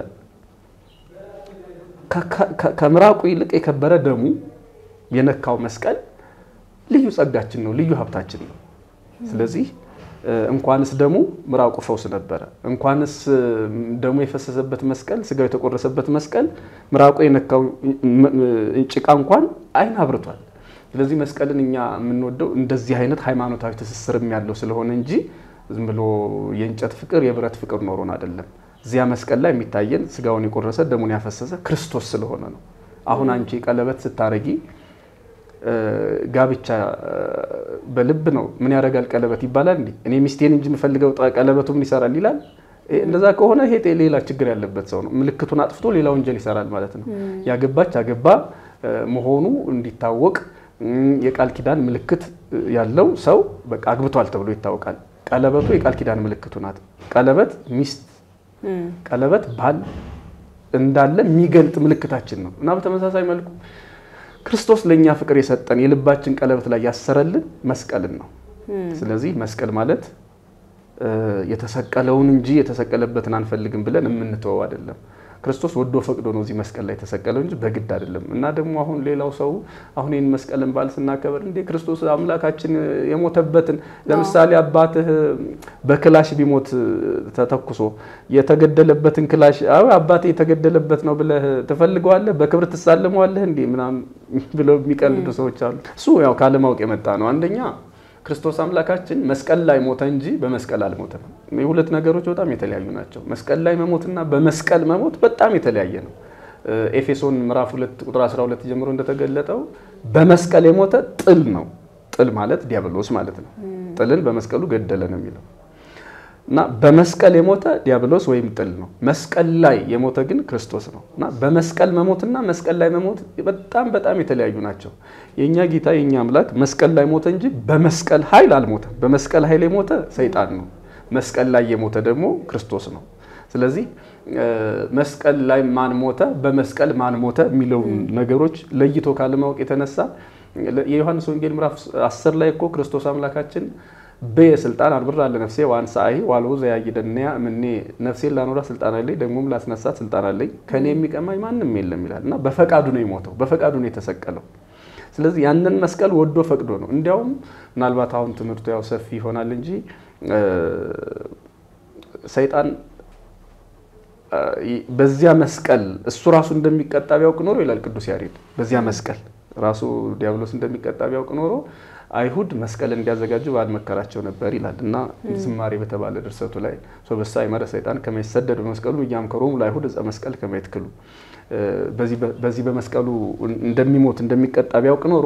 S1: ከምራቁ ይልቅ የከበረ ደሙ የነካው መስቀል ልዩ ጸጋችን ነው፣ ልዩ ሀብታችን ነው። ስለዚህ እንኳንስ ደሙ ምራቁ ፈውስ ነበረ። እንኳንስ ደሙ የፈሰሰበት መስቀል፣ ስጋው የተቆረሰበት መስቀል ምራቁ የነካው ጭቃ እንኳን አይን አብርቷል። ስለዚህ መስቀልን እኛ የምንወደው እንደዚህ አይነት ሃይማኖታዊ ትስስርም ያለው ስለሆነ እንጂ ዝም ብሎ የእንጨት ፍቅር የብረት ፍቅር ኖሮን አይደለም። እዚያ መስቀል ላይ የሚታየን ስጋውን የቆረሰ ደሙን ያፈሰሰ ክርስቶስ ስለሆነ ነው። አሁን አንቺ ቀለበት ስታረጊ ጋብቻ በልብ ነው። ምን ያደርጋል ቀለበት ይባላል እንዴ? እኔ ሚስቴን እንጂ የምፈልገው ቀለበቱ ምን ይሰራል ይላል። እንደዛ ከሆነ ይሄ ሌላ ችግር ያለበት ሰው ነው። ምልክቱን አጥፍቶ ሌላ ወንጀል ይሰራል ማለት ነው። ያገባች አገባ መሆኑ እንዲታወቅ የቃል ኪዳን ምልክት ያለው ሰው በቃ አግብቷል ተብሎ ይታወቃል። ቀለበቱ የቃል ኪዳን ምልክቱ ናት። ቀለበት ሚስት፣ ቀለበት ባል እንዳለ የሚገልጥ ምልክታችን ነው እና በተመሳሳይ መልኩ ክርስቶስ ለእኛ ፍቅር የሰጠን የልባችን ቀለበት ላይ ያሰረልን መስቀልን ነው። ስለዚህ መስቀል ማለት የተሰቀለውን እንጂ የተሰቀለበትን አንፈልግም ብለን የምንተወው አይደለም። ክርስቶስ ወዶ ፈቅዶ ነው እዚህ መስቀል ላይ የተሰቀለው እንጂ በግድ አይደለም። እና ደግሞ አሁን ሌላው ሰው አሁን ይህን መስቀልን በዓል ስናከበር እንዴ ክርስቶስ አምላካችን የሞተበትን ለምሳሌ አባትህ በክላሽ ቢሞት ተተኩሶ የተገደለበትን ክላሽ አባቴ የተገደለበት ነው ብለህ ትፈልገዋለህ? በክብር ትሳልመዋለህ? እንዲህ ምናምን ብለው የሚቀልዱ ሰዎች አሉ። እሱ ያው ካለማወቅ የመጣ ነው። አንደኛ ክርስቶስ አምላካችን መስቀል ላይ ሞተ እንጂ በመስቀል አልሞተም። የሁለት ነገሮች በጣም የተለያዩ ናቸው። መስቀል ላይ መሞትና በመስቀል መሞት በጣም የተለያየ ነው። ኤፌሶን ምዕራፍ 2 ቁጥር 12 ጀምሮ እንደተገለጠው በመስቀል የሞተ ጥል ነው። ጥል ማለት ዲያብሎስ ማለት ነው። ጥልን በመስቀሉ ገደለ ነው የሚለው እና በመስቀል የሞተ ዲያብሎስ ወይም ጥል ነው። መስቀል ላይ የሞተ ግን ክርስቶስ ነው እና በመስቀል መሞትና መስቀል ላይ መሞት በጣም በጣም የተለያዩ ናቸው። የእኛ ጌታ የእኛ አምላክ መስቀል ላይ ሞተ እንጂ በመስቀል ኃይል አልሞተም። በመስቀል ኃይል የሞተ ሰይጣን ነው። መስቀል ላይ የሞተ ደግሞ ክርስቶስ ነው። ስለዚህ መስቀል ላይ ማን ሞተ፣ በመስቀል ማን ሞተ የሚለውን ነገሮች ለይቶ ካለማወቅ የተነሳ የዮሐንስ ወንጌል ምዕራፍ 10 ላይ እኮ ክርስቶስ አምላካችን በየስልጣን አልብራ ለነፍሴ ዋንሳአይ ዋልቦ ዘያይደንያ ምኔ ነፍሴን ላኖራ ስልጣን አለኝ ደግሞም ላስነሳት ስልጣን አለኝ ከኔ የሚቀማኝ ማንም የለም ይላል እና በፈቃዱ ነው የሞተው፣ በፈቃዱ ነው የተሰቀለው። ስለዚህ ያንን መስቀል ወዶ ፈቅዶ ነው። እንዲያውም ምናልባት አሁን ትምህርቱ ያው ሰፊ ይሆናል እንጂ ሰይጣን በዚያ መስቀል እሱ ራሱ እንደሚቀጣ ቢያውቅ ኖሮ ይላል ቅዱስ ያሬድ። በዚያ መስቀል ራሱ ዲያብሎስ እንደሚቀጣ ቢያውቅ ኖሮ አይሁድ መስቀል እንዲያዘጋጁ ባልመከራቸው ነበር ይላል እና ዝማሬ በተባለ ድርሰቱ ላይ ሶበሳ ይመረ ሰይጣን ከመይሰደድ በመስቀሉ እያምከሮሙ ለአይሁድ ዕፀ መስቀል ከመይትክሉ በዚህ በመስቀሉ እንደሚሞት እንደሚቀጣ ቢያውቅ ኖሮ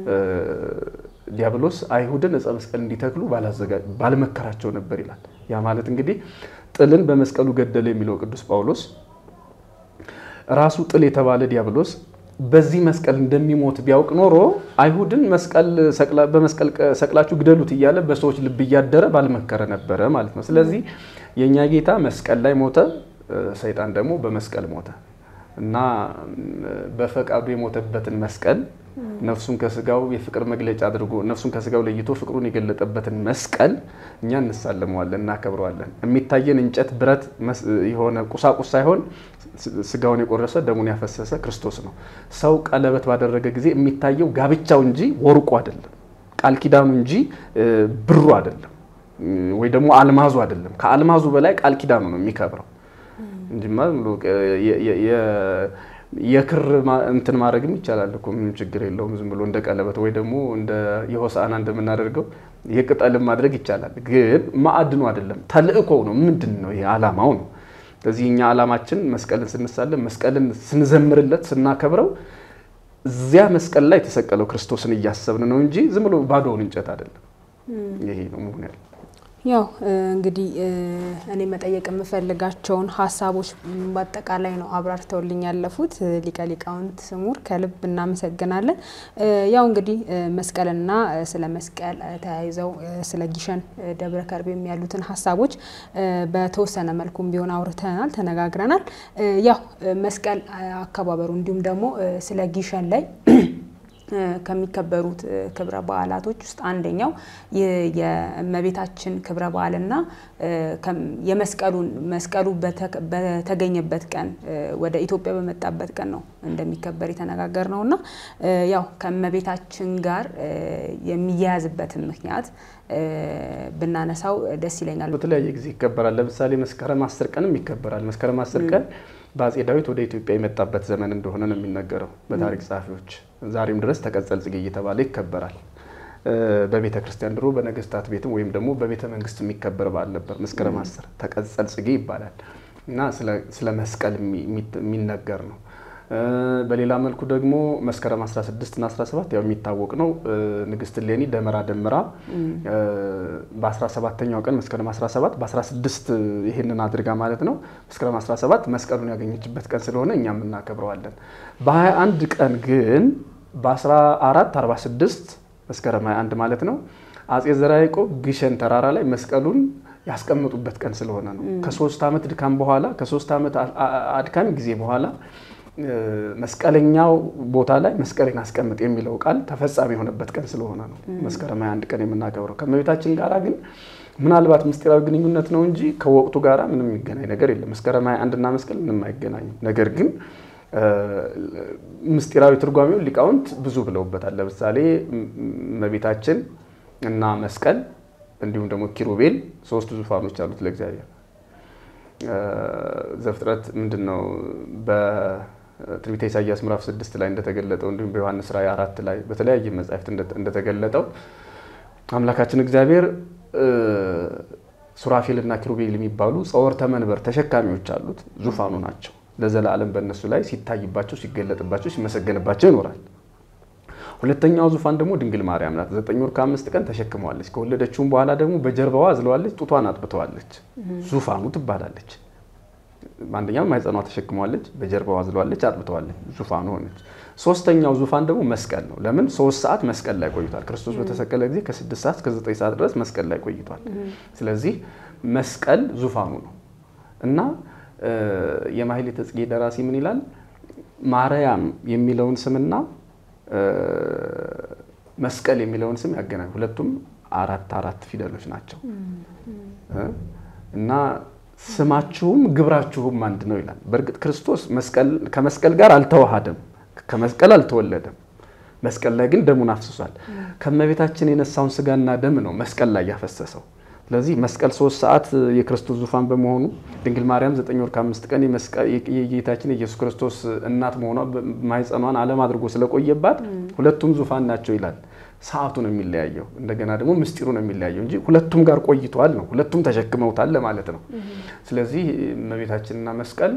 S1: ዲያብሎስ አይሁድን ዕፀ መስቀል እንዲተክሉ ባልመከራቸው ነበር ይላል። ያ ማለት እንግዲህ ጥልን በመስቀሉ ገደለ የሚለው ቅዱስ ጳውሎስ ራሱ ጥል የተባለ ዲያብሎስ በዚህ መስቀል እንደሚሞት ቢያውቅ ኖሮ አይሁድን በመስቀል ሰቅላችሁ ግደሉት እያለ በሰዎች ልብ እያደረ ባልመከረ ነበረ ማለት ነው። ስለዚህ የእኛ ጌታ መስቀል ላይ ሞተ፣ ሰይጣን ደግሞ በመስቀል ሞተ እና በፈቃዱ የሞተበትን መስቀል ነፍሱን ከስጋው የፍቅር መግለጫ አድርጎ ነፍሱን ከስጋው ለይቶ ፍቅሩን የገለጠበትን መስቀል እኛ እንሳለመዋለን፣ እናከብረዋለን። የሚታየን እንጨት፣ ብረት የሆነ ቁሳቁስ ሳይሆን ስጋውን የቆረሰ ደሙን ያፈሰሰ ክርስቶስ ነው። ሰው ቀለበት ባደረገ ጊዜ የሚታየው ጋብቻው እንጂ ወርቁ አይደለም፣ ቃል ኪዳኑ እንጂ ብሩ አይደለም፣ ወይ ደግሞ አልማዙ አይደለም። ከአልማዙ በላይ ቃል ኪዳኑ ነው የሚከብረው እንጂማ የክር እንትን ማድረግም ይቻላል እኮ ምንም ችግር የለውም። ዝም ብሎ እንደ ቀለበት ወይ ደግሞ እንደ የሆሳዕና እንደምናደርገው የቅጠልም ማድረግ ይቻላል። ግን ማዕድኑ አይደለም፣ ተልእኮው ነው። ምንድን ነው? ይሄ ዓላማው ነው። ስለዚህ እኛ ዓላማችን መስቀልን ስንሳለም፣ መስቀልን ስንዘምርለት፣ ስናከብረው እዚያ መስቀል ላይ የተሰቀለው ክርስቶስን እያሰብን ነው እንጂ ዝም ብሎ ባዶውን እንጨት አይደለም። ይሄ ነው መሆን ያለ
S3: ያው እንግዲህ እኔ መጠየቅ የምፈልጋቸውን ሀሳቦች በአጠቃላይ ነው አብራርተውልኝ ያለፉት ሊቀ ሊቃውንት ስሙር ከልብ እናመሰግናለን። ያው እንግዲህ መስቀልና ስለ መስቀል ተያይዘው ስለ ጊሸን ደብረ ከርቤም ያሉትን ሀሳቦች በተወሰነ መልኩም ቢሆን አውርተናል፣ ተነጋግረናል። ያው መስቀል አከባበሩ እንዲሁም ደግሞ ስለ ጊሸን ላይ ከሚከበሩት ክብረ በዓላቶች ውስጥ አንደኛው የእመቤታችን ክብረ በዓልና የመስቀሉን መስቀሉ በተገኘበት ቀን ወደ ኢትዮጵያ በመጣበት ቀን ነው እንደሚከበር የተነጋገር ነው እና ያው ከእመቤታችን ጋር የሚያያዝበትን ምክንያት ብናነሳው ደስ ይለኛል።
S1: በተለያየ ጊዜ ይከበራል። ለምሳሌ መስከረም አስር ቀንም ይከበራል። መስከረም አስር ቀን በአጼ ዳዊት ወደ ኢትዮጵያ የመጣበት ዘመን እንደሆነ ነው የሚነገረው በታሪክ ጸሐፊዎች። ዛሬም ድረስ ተቀጸል ጽጌ እየተባለ ይከበራል። በቤተ ክርስቲያን ድሮ በነገስታት ቤትም ወይም ደግሞ በቤተ መንግስት የሚከበር በዓል ነበር። መስከረም አስር ተቀጸል ጽጌ ይባላል እና ስለ መስቀል የሚነገር ነው። በሌላ መልኩ ደግሞ መስከረም 16 እና 17 ያው የሚታወቅ ነው። ንግስት እሌኒ ደመራ ደምራ በ17ኛው ቀን መስከረም 17 በ16 ይህንን አድርጋ ማለት ነው መስከረም 17 መስቀሉን ያገኘችበት ቀን ስለሆነ እኛም እናከብረዋለን። በ21 ቀን ግን በ1446 መስከረም 21 ማለት ነው አጼ ዘርዓ ያዕቆብ ግሸን ተራራ ላይ መስቀሉን ያስቀመጡበት ቀን ስለሆነ ነው። ከሶስት ዓመት ድካም በኋላ ከሶስት ዓመት አድካሚ ጊዜ በኋላ መስቀለኛው ቦታ ላይ መስቀሌን አስቀምጥ የሚለው ቃል ተፈጻሚ የሆነበት ቀን ስለሆነ ነው መስከረም 21 ቀን የምናከብረው። ከእመቤታችን ጋር ግን ምናልባት ምስጢራዊ ግንኙነት ነው እንጂ ከወቅቱ ጋር ምንም የሚገናኝ ነገር የለም። መስከረም 21 እና መስቀል ምንም አይገናኙም። ነገር ግን ምስጢራዊ ትርጓሜውን ሊቃውንት ብዙ ብለውበታል። ለምሳሌ እመቤታችን እና መስቀል እንዲሁም ደግሞ ኪሩቤል ሶስት ዙፋኖች አሉት ለእግዚአብሔር ዘፍጥረት ምንድን ነው በትንቢተ ኢሳያስ ምዕራፍ ስድስት ላይ እንደተገለጠው እንዲሁም በዮሐንስ ራእይ አራት ላይ በተለያየ መጻሕፍት እንደተገለጠው አምላካችን እግዚአብሔር ሱራፌልና ኪሩቤል የሚባሉ ጸወርተ መንበር ተሸካሚዎች አሉት። ዙፋኑ ናቸው። ለዘላለም በእነሱ ላይ ሲታይባቸው፣ ሲገለጥባቸው፣ ሲመሰገንባቸው ይኖራል። ሁለተኛው ዙፋን ደግሞ ድንግል ማርያም ናት። ዘጠኝ ወር ከአምስት ቀን ተሸክመዋለች። ከወለደችውም በኋላ ደግሞ በጀርባዋ አዝለዋለች፣ ጡቷን አጥብተዋለች። ዙፋኑ ትባላለች። አንደኛው ማይጸኗ ተሸክመዋለች፣ በጀርባዋ አዝለዋለች፣ አጥብተዋለች፣ ዙፋኑ ሆነች። ሶስተኛው ዙፋን ደግሞ መስቀል ነው። ለምን ሶስት ሰዓት መስቀል ላይ ቆይቷል። ክርስቶስ በተሰቀለ ጊዜ ከስድስት ሰዓት እስከ ዘጠኝ ሰዓት ድረስ መስቀል ላይ ቆይቷል። ስለዚህ መስቀል ዙፋኑ ነው እና የማሕሌተ ጽጌ ደራሲ ምን ይላል? ማርያም የሚለውን ስምና መስቀል የሚለውን ስም ያገናኝ። ሁለቱም አራት አራት ፊደሎች ናቸው እና ስማችሁም ግብራችሁም አንድ ነው ይላል። በእርግጥ ክርስቶስ ከመስቀል ጋር አልተዋሃደም፣ ከመስቀል አልተወለደም። መስቀል ላይ ግን ደሙን አፍስሷል። ከእመቤታችን የነሳውን ስጋና ደም ነው መስቀል ላይ ያፈሰሰው። ስለዚህ መስቀል ሶስት ሰዓት የክርስቶስ ዙፋን በመሆኑ ድንግል ማርያም ዘጠኝ ወር ከአምስት ቀን የጌታችን የኢየሱስ ክርስቶስ እናት መሆኗ ማኅፀኗን ዓለም አድርጎ ስለቆየባት ሁለቱም ዙፋን ናቸው ይላል። ሰዓቱ ነው የሚለያየው፣ እንደገና ደግሞ ምስጢሩ ነው የሚለያየው እንጂ ሁለቱም ጋር ቆይተዋል ነው፣ ሁለቱም ተሸክመውታል ለማለት ነው። ስለዚህ እመቤታችንና መስቀል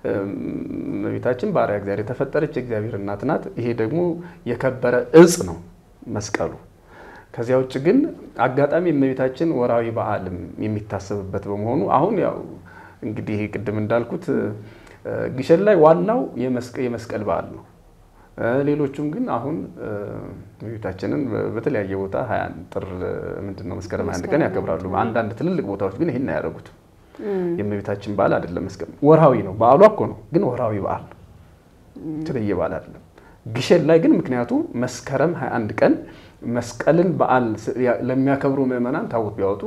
S1: እመቤታችን ባሪያ እግዚአብሔር የተፈጠረች የእግዚአብሔር እናት ናት። ይሄ ደግሞ የከበረ እጽ ነው መስቀሉ። ከዚያ ውጭ ግን አጋጣሚ እመቤታችን ወርሃዊ በዓልም የሚታሰብበት በመሆኑ አሁን ያው እንግዲህ ቅድም እንዳልኩት ግሸን ላይ ዋናው የመስቀል በዓል ነው። ሌሎቹም ግን አሁን እመቤታችንን በተለያየ ቦታ ጥር ምንድን ነው መስከረም አንድ ቀን ያከብራሉ። አንዳንድ ትልልቅ ቦታዎች ግን ይህን አያደርጉትም። የእመቤታችን በዓል አይደለም መስቀል፣ ወርሃዊ ነው። በዓሏ እኮ ነው፣ ግን ወርሃዊ በዓል ነው። የተለየ በዓል አይደለም። ግሸን ላይ ግን ምክንያቱ መስከረም 21 ቀን መስቀልን በዓል ለሚያከብሩ ምዕመናን ታቦት ቢያወጡ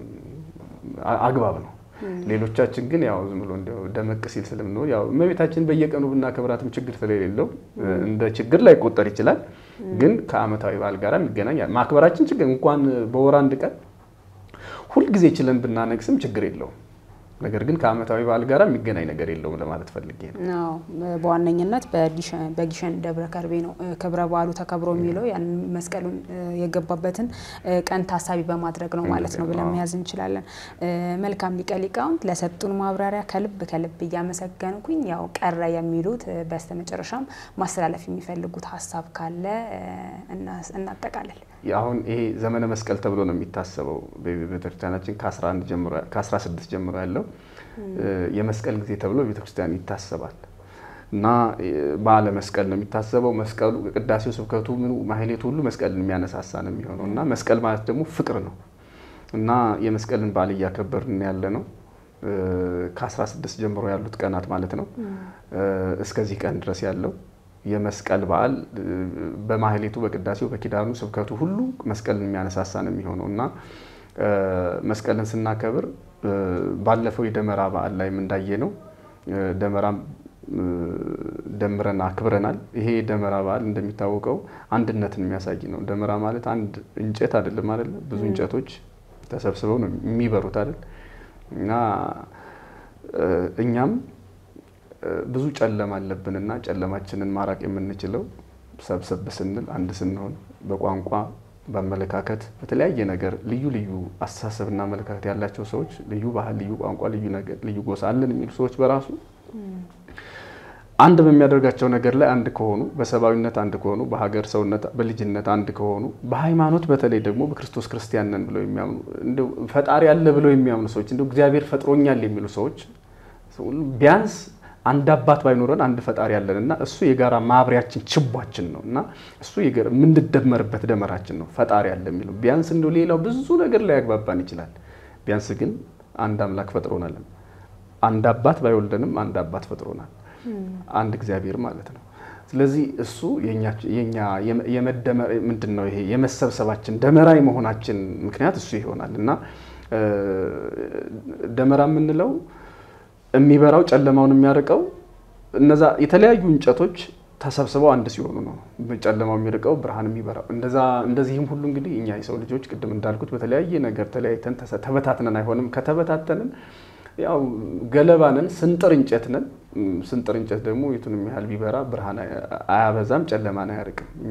S1: አግባብ ነው። ሌሎቻችን ግን ያው ዝም ብሎ እንዲያው ደመቅ ሲል ስለምንሆን ያው እመቤታችን በየቀኑ ብናከብራትም ችግር ስለሌለው እንደ ችግር ላይ ቆጠር ይችላል። ግን ከዓመታዊ በዓል ጋር የሚገናኝ ማክበራችን ችግር እንኳን በወር አንድ ቀን ሁልጊዜ ችለን ብናነግስም ችግር የለውም። ነገር ግን ከዓመታዊ በዓል ጋር የሚገናኝ ነገር የለውም ለማለት ፈልጌ ነው።
S3: በዋነኝነት በግሸን ደብረ ከርቤ ነው ክብረ በዓሉ ተከብሮ የሚለው ያን መስቀሉን የገባበትን ቀን ታሳቢ በማድረግ ነው ማለት ነው ብለን መያዝ እንችላለን። መልካም ሊቀ ሊቃውንት ለሰጡን ማብራሪያ ከልብ ከልብ እያመሰገንኩኝ ያው ቀረ የሚሉት በስተመጨረሻም ማስተላለፍ የሚፈልጉት ሀሳብ ካለ እናጠቃለል።
S1: አሁን ይሄ ዘመነ መስቀል ተብሎ ነው የሚታሰበው በቤተክርስቲያናችን ከ16 ጀምሮ ያለው የመስቀል ጊዜ ተብሎ ቤተክርስቲያን ይታሰባል እና በዓለ መስቀል ነው የሚታሰበው። መስቀሉ ቅዳሴው፣ ስብከቱ፣ ምኑ ማህሌቱ ሁሉ መስቀልን የሚያነሳሳ ነው የሚሆነው እና መስቀል ማለት ደግሞ ፍቅር ነው እና የመስቀልን በዓል እያከበርን ያለ ነው ከ16 ጀምሮ ያሉት ቀናት ማለት ነው እስከዚህ ቀን ድረስ ያለው የመስቀል በዓል በማህሌቱ በቅዳሴው በኪዳኑ ስብከቱ ሁሉ መስቀልን የሚያነሳሳ ነው የሚሆነው እና መስቀልን ስናከብር ባለፈው የደመራ በዓል ላይም እንዳየ ነው ደመራም ደምረን አክብረናል። ይሄ የደመራ በዓል እንደሚታወቀው አንድነትን የሚያሳይ ነው። ደመራ ማለት አንድ እንጨት አይደለም አይደለ? ብዙ እንጨቶች ተሰብስበው ነው የሚበሩት አይደል? እና እኛም ብዙ ጨለማ አለብንና ጨለማችንን ማራቅ የምንችለው ሰብሰብ ስንል አንድ ስንሆን በቋንቋ በአመለካከት በተለያየ ነገር ልዩ ልዩ አስተሳሰብና አመለካከት ያላቸው ሰዎች ልዩ ባህል፣ ልዩ ቋንቋ፣ ልዩ ነገር፣ ልዩ ጎሳ አለን የሚሉ ሰዎች በራሱ አንድ በሚያደርጋቸው ነገር ላይ አንድ ከሆኑ በሰብአዊነት አንድ ከሆኑ በሀገር ሰውነት በልጅነት አንድ ከሆኑ በሃይማኖት በተለይ ደግሞ በክርስቶስ ክርስቲያን ነን ብለው የሚያምኑ እንደው ፈጣሪ አለ ብለው የሚያምኑ ሰዎች እንደው እግዚአብሔር ፈጥሮኛል የሚሉ ሰዎች ቢያንስ አንድ አባት ባይኖረን አንድ ፈጣሪ ያለን እና እሱ የጋራ ማብሪያችን ችቧችን ነው እና እሱ የምንደመርበት ደመራችን ነው። ፈጣሪ ያለ የሚለው ቢያንስ እንደው ሌላው ብዙ ነገር ላይ ያግባባን ይችላል። ቢያንስ ግን አንድ አምላክ ፈጥሮናል። አንድ አባት ባይወልደንም አንድ አባት ፈጥሮናል። አንድ እግዚአብሔር ማለት ነው። ስለዚህ እሱ የኛ የመደመር ምንድን ነው ይሄ የመሰብሰባችን ደመራ የመሆናችን ምክንያት እሱ ይሆናል እና ደመራ የምንለው የሚበራው ጨለማውን የሚያርቀው እነዛ የተለያዩ እንጨቶች ተሰብስበው አንድ ሲሆኑ ነው። ጨለማው የሚርቀው ብርሃን የሚበራው እንደዛ። እንደዚህም ሁሉ እንግዲህ እኛ የሰው ልጆች ቅድም እንዳልኩት በተለያየ ነገር ተለያይተን ተበታትነን አይሆንም። ከተበታተንን ያው ገለባ ነን፣ ስንጥር እንጨት ነን። ስንጥር እንጨት ደግሞ የቱንም ያህል ቢበራ ብርሃን አያበዛም፣ ጨለማን አያርቅም። እኛ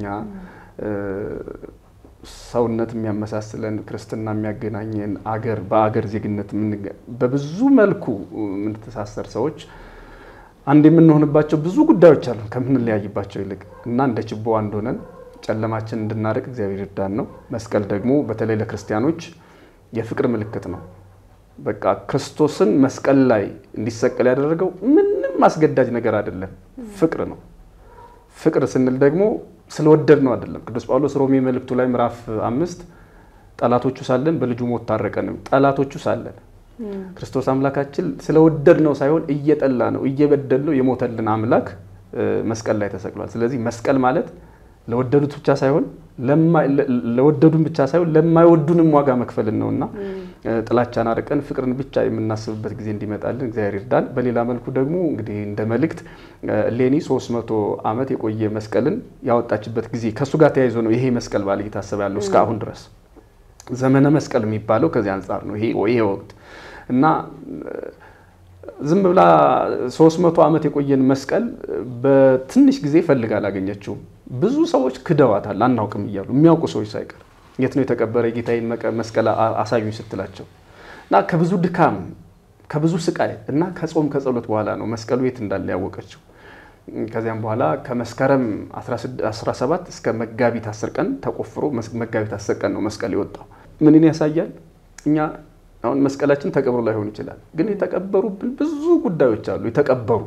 S1: ሰውነት የሚያመሳስለን ክርስትና የሚያገናኘን አገር በአገር ዜግነት በብዙ መልኩ የምንተሳሰር ሰዎች አንድ የምንሆንባቸው ብዙ ጉዳዮች አሉ ከምንለያይባቸው ይልቅ እና እንደ ችቦ አንድ ሆነን ጨለማችን እንድናርቅ እግዚአብሔር ይርዳን ነው። መስቀል ደግሞ በተለይ ለክርስቲያኖች የፍቅር ምልክት ነው። በቃ ክርስቶስን መስቀል ላይ እንዲሰቀል ያደረገው ምንም አስገዳጅ ነገር አይደለም፣ ፍቅር ነው። ፍቅር ስንል ደግሞ ስለወደድ ነው አይደለም። ቅዱስ ጳውሎስ ሮሜ መልእክቱ ላይ ምዕራፍ አምስት ጠላቶቹ ሳለን በልጁ ሞት ታረቀንም። ጠላቶቹ ሳለን ክርስቶስ አምላካችን ስለወደድ ነው ሳይሆን እየጠላ ነው እየበደል ነው የሞተልን አምላክ መስቀል ላይ ተሰቅሏል። ስለዚህ መስቀል ማለት ለወደዱት ብቻ ሳይሆን ለወደዱን ብቻ ሳይሆን ለማይወዱንም ዋጋ መክፈልን ነውና ጥላቻን አርቀን ፍቅርን ብቻ የምናስብበት ጊዜ እንዲመጣልን እግዚአብሔር ይርዳን። በሌላ መልኩ ደግሞ እንግዲህ እንደ መልእክት ሌኒ 300 ዓመት የቆየ መስቀልን ያወጣችበት ጊዜ ከእሱ ጋር ተያይዞ ነው ይሄ መስቀል በዓል እየታሰበ ያለው እስከ አሁን ድረስ ዘመነ መስቀል የሚባለው ከዚህ አንጻር ነው። ይሄ ይሄ ወቅት እና ዝም ብላ 300 ዓመት የቆየን መስቀል በትንሽ ጊዜ ፈልጋ አላገኘችውም። ብዙ ሰዎች ክደዋታል፣ አናውቅም እያሉ የሚያውቁ ሰዎች ሳይቀር የት ነው የተቀበረ የጌታዬን መስቀል አሳዩኝ ስትላቸው እና ከብዙ ድካም ከብዙ ስቃይ እና ከጾም ከጸሎት በኋላ ነው መስቀሉ የት እንዳለ ያወቀችው። ከዚያም በኋላ ከመስከረም 17 እስከ መጋቢት 10 ቀን ተቆፍሮ መጋቢት 10 ቀን ነው መስቀል የወጣው። ምንን ያሳያል? እኛ አሁን መስቀላችን ተቀብሮ ላይሆን ይችላል፣ ግን የተቀበሩብን ብዙ ጉዳዮች አሉ። የተቀበሩ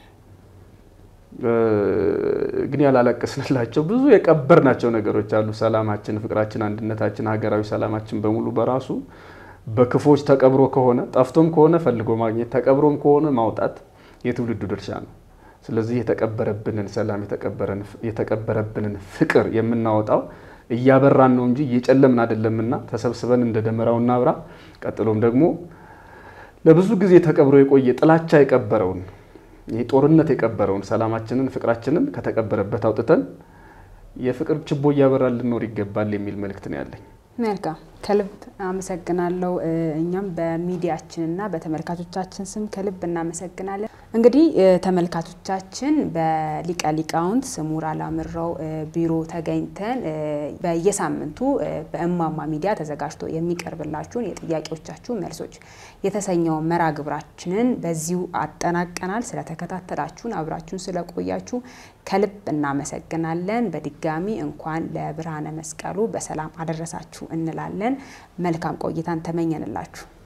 S1: ግን ያላለቀስንላቸው ብዙ የቀበርናቸው ነገሮች አሉ። ሰላማችን፣ ፍቅራችን፣ አንድነታችን፣ ሀገራዊ ሰላማችን በሙሉ በራሱ በክፎች ተቀብሮ ከሆነ ጠፍቶም ከሆነ ፈልጎ ማግኘት ተቀብሮም ከሆነ ማውጣት የትውልዱ ድርሻ ነው። ስለዚህ የተቀበረብንን ሰላም የተቀበረብንን ፍቅር የምናወጣው እያበራን ነው እንጂ እየጨለምን አይደለምና ተሰብስበን እንደ ደመራው እናብራ። ቀጥሎም ደግሞ ለብዙ ጊዜ ተቀብሮ የቆየ ጥላቻ የቀበረውን ይህ ጦርነት የቀበረውን ሰላማችንን፣ ፍቅራችንን ከተቀበረበት አውጥተን የፍቅር ችቦ እያበራን ልኖር ይገባል የሚል መልእክት ነው ያለኝ።
S3: መልካም ከልብ አመሰግናለሁ። እኛም በሚዲያችንና በተመልካቾቻችን ስም ከልብ እናመሰግናለን። እንግዲህ ተመልካቾቻችን በሊቀ ሊቃውንት ስሙር አላምረው ቢሮ ተገኝተን በየሳምንቱ በእማማ ሚዲያ ተዘጋጅቶ የሚቀርብላችሁን የጥያቄዎቻችሁ መልሶች የተሰኘውን መርሃ ግብራችንን በዚሁ አጠናቀናል። ስለተከታተላችሁን አብራችሁን ስለቆያችሁ ከልብ እናመሰግናለን። በድጋሚ እንኳን ለብርሃነ መስቀሉ በሰላም አደረሳችሁ እንላለን። መልካም ቆይታን ተመኘንላችሁ።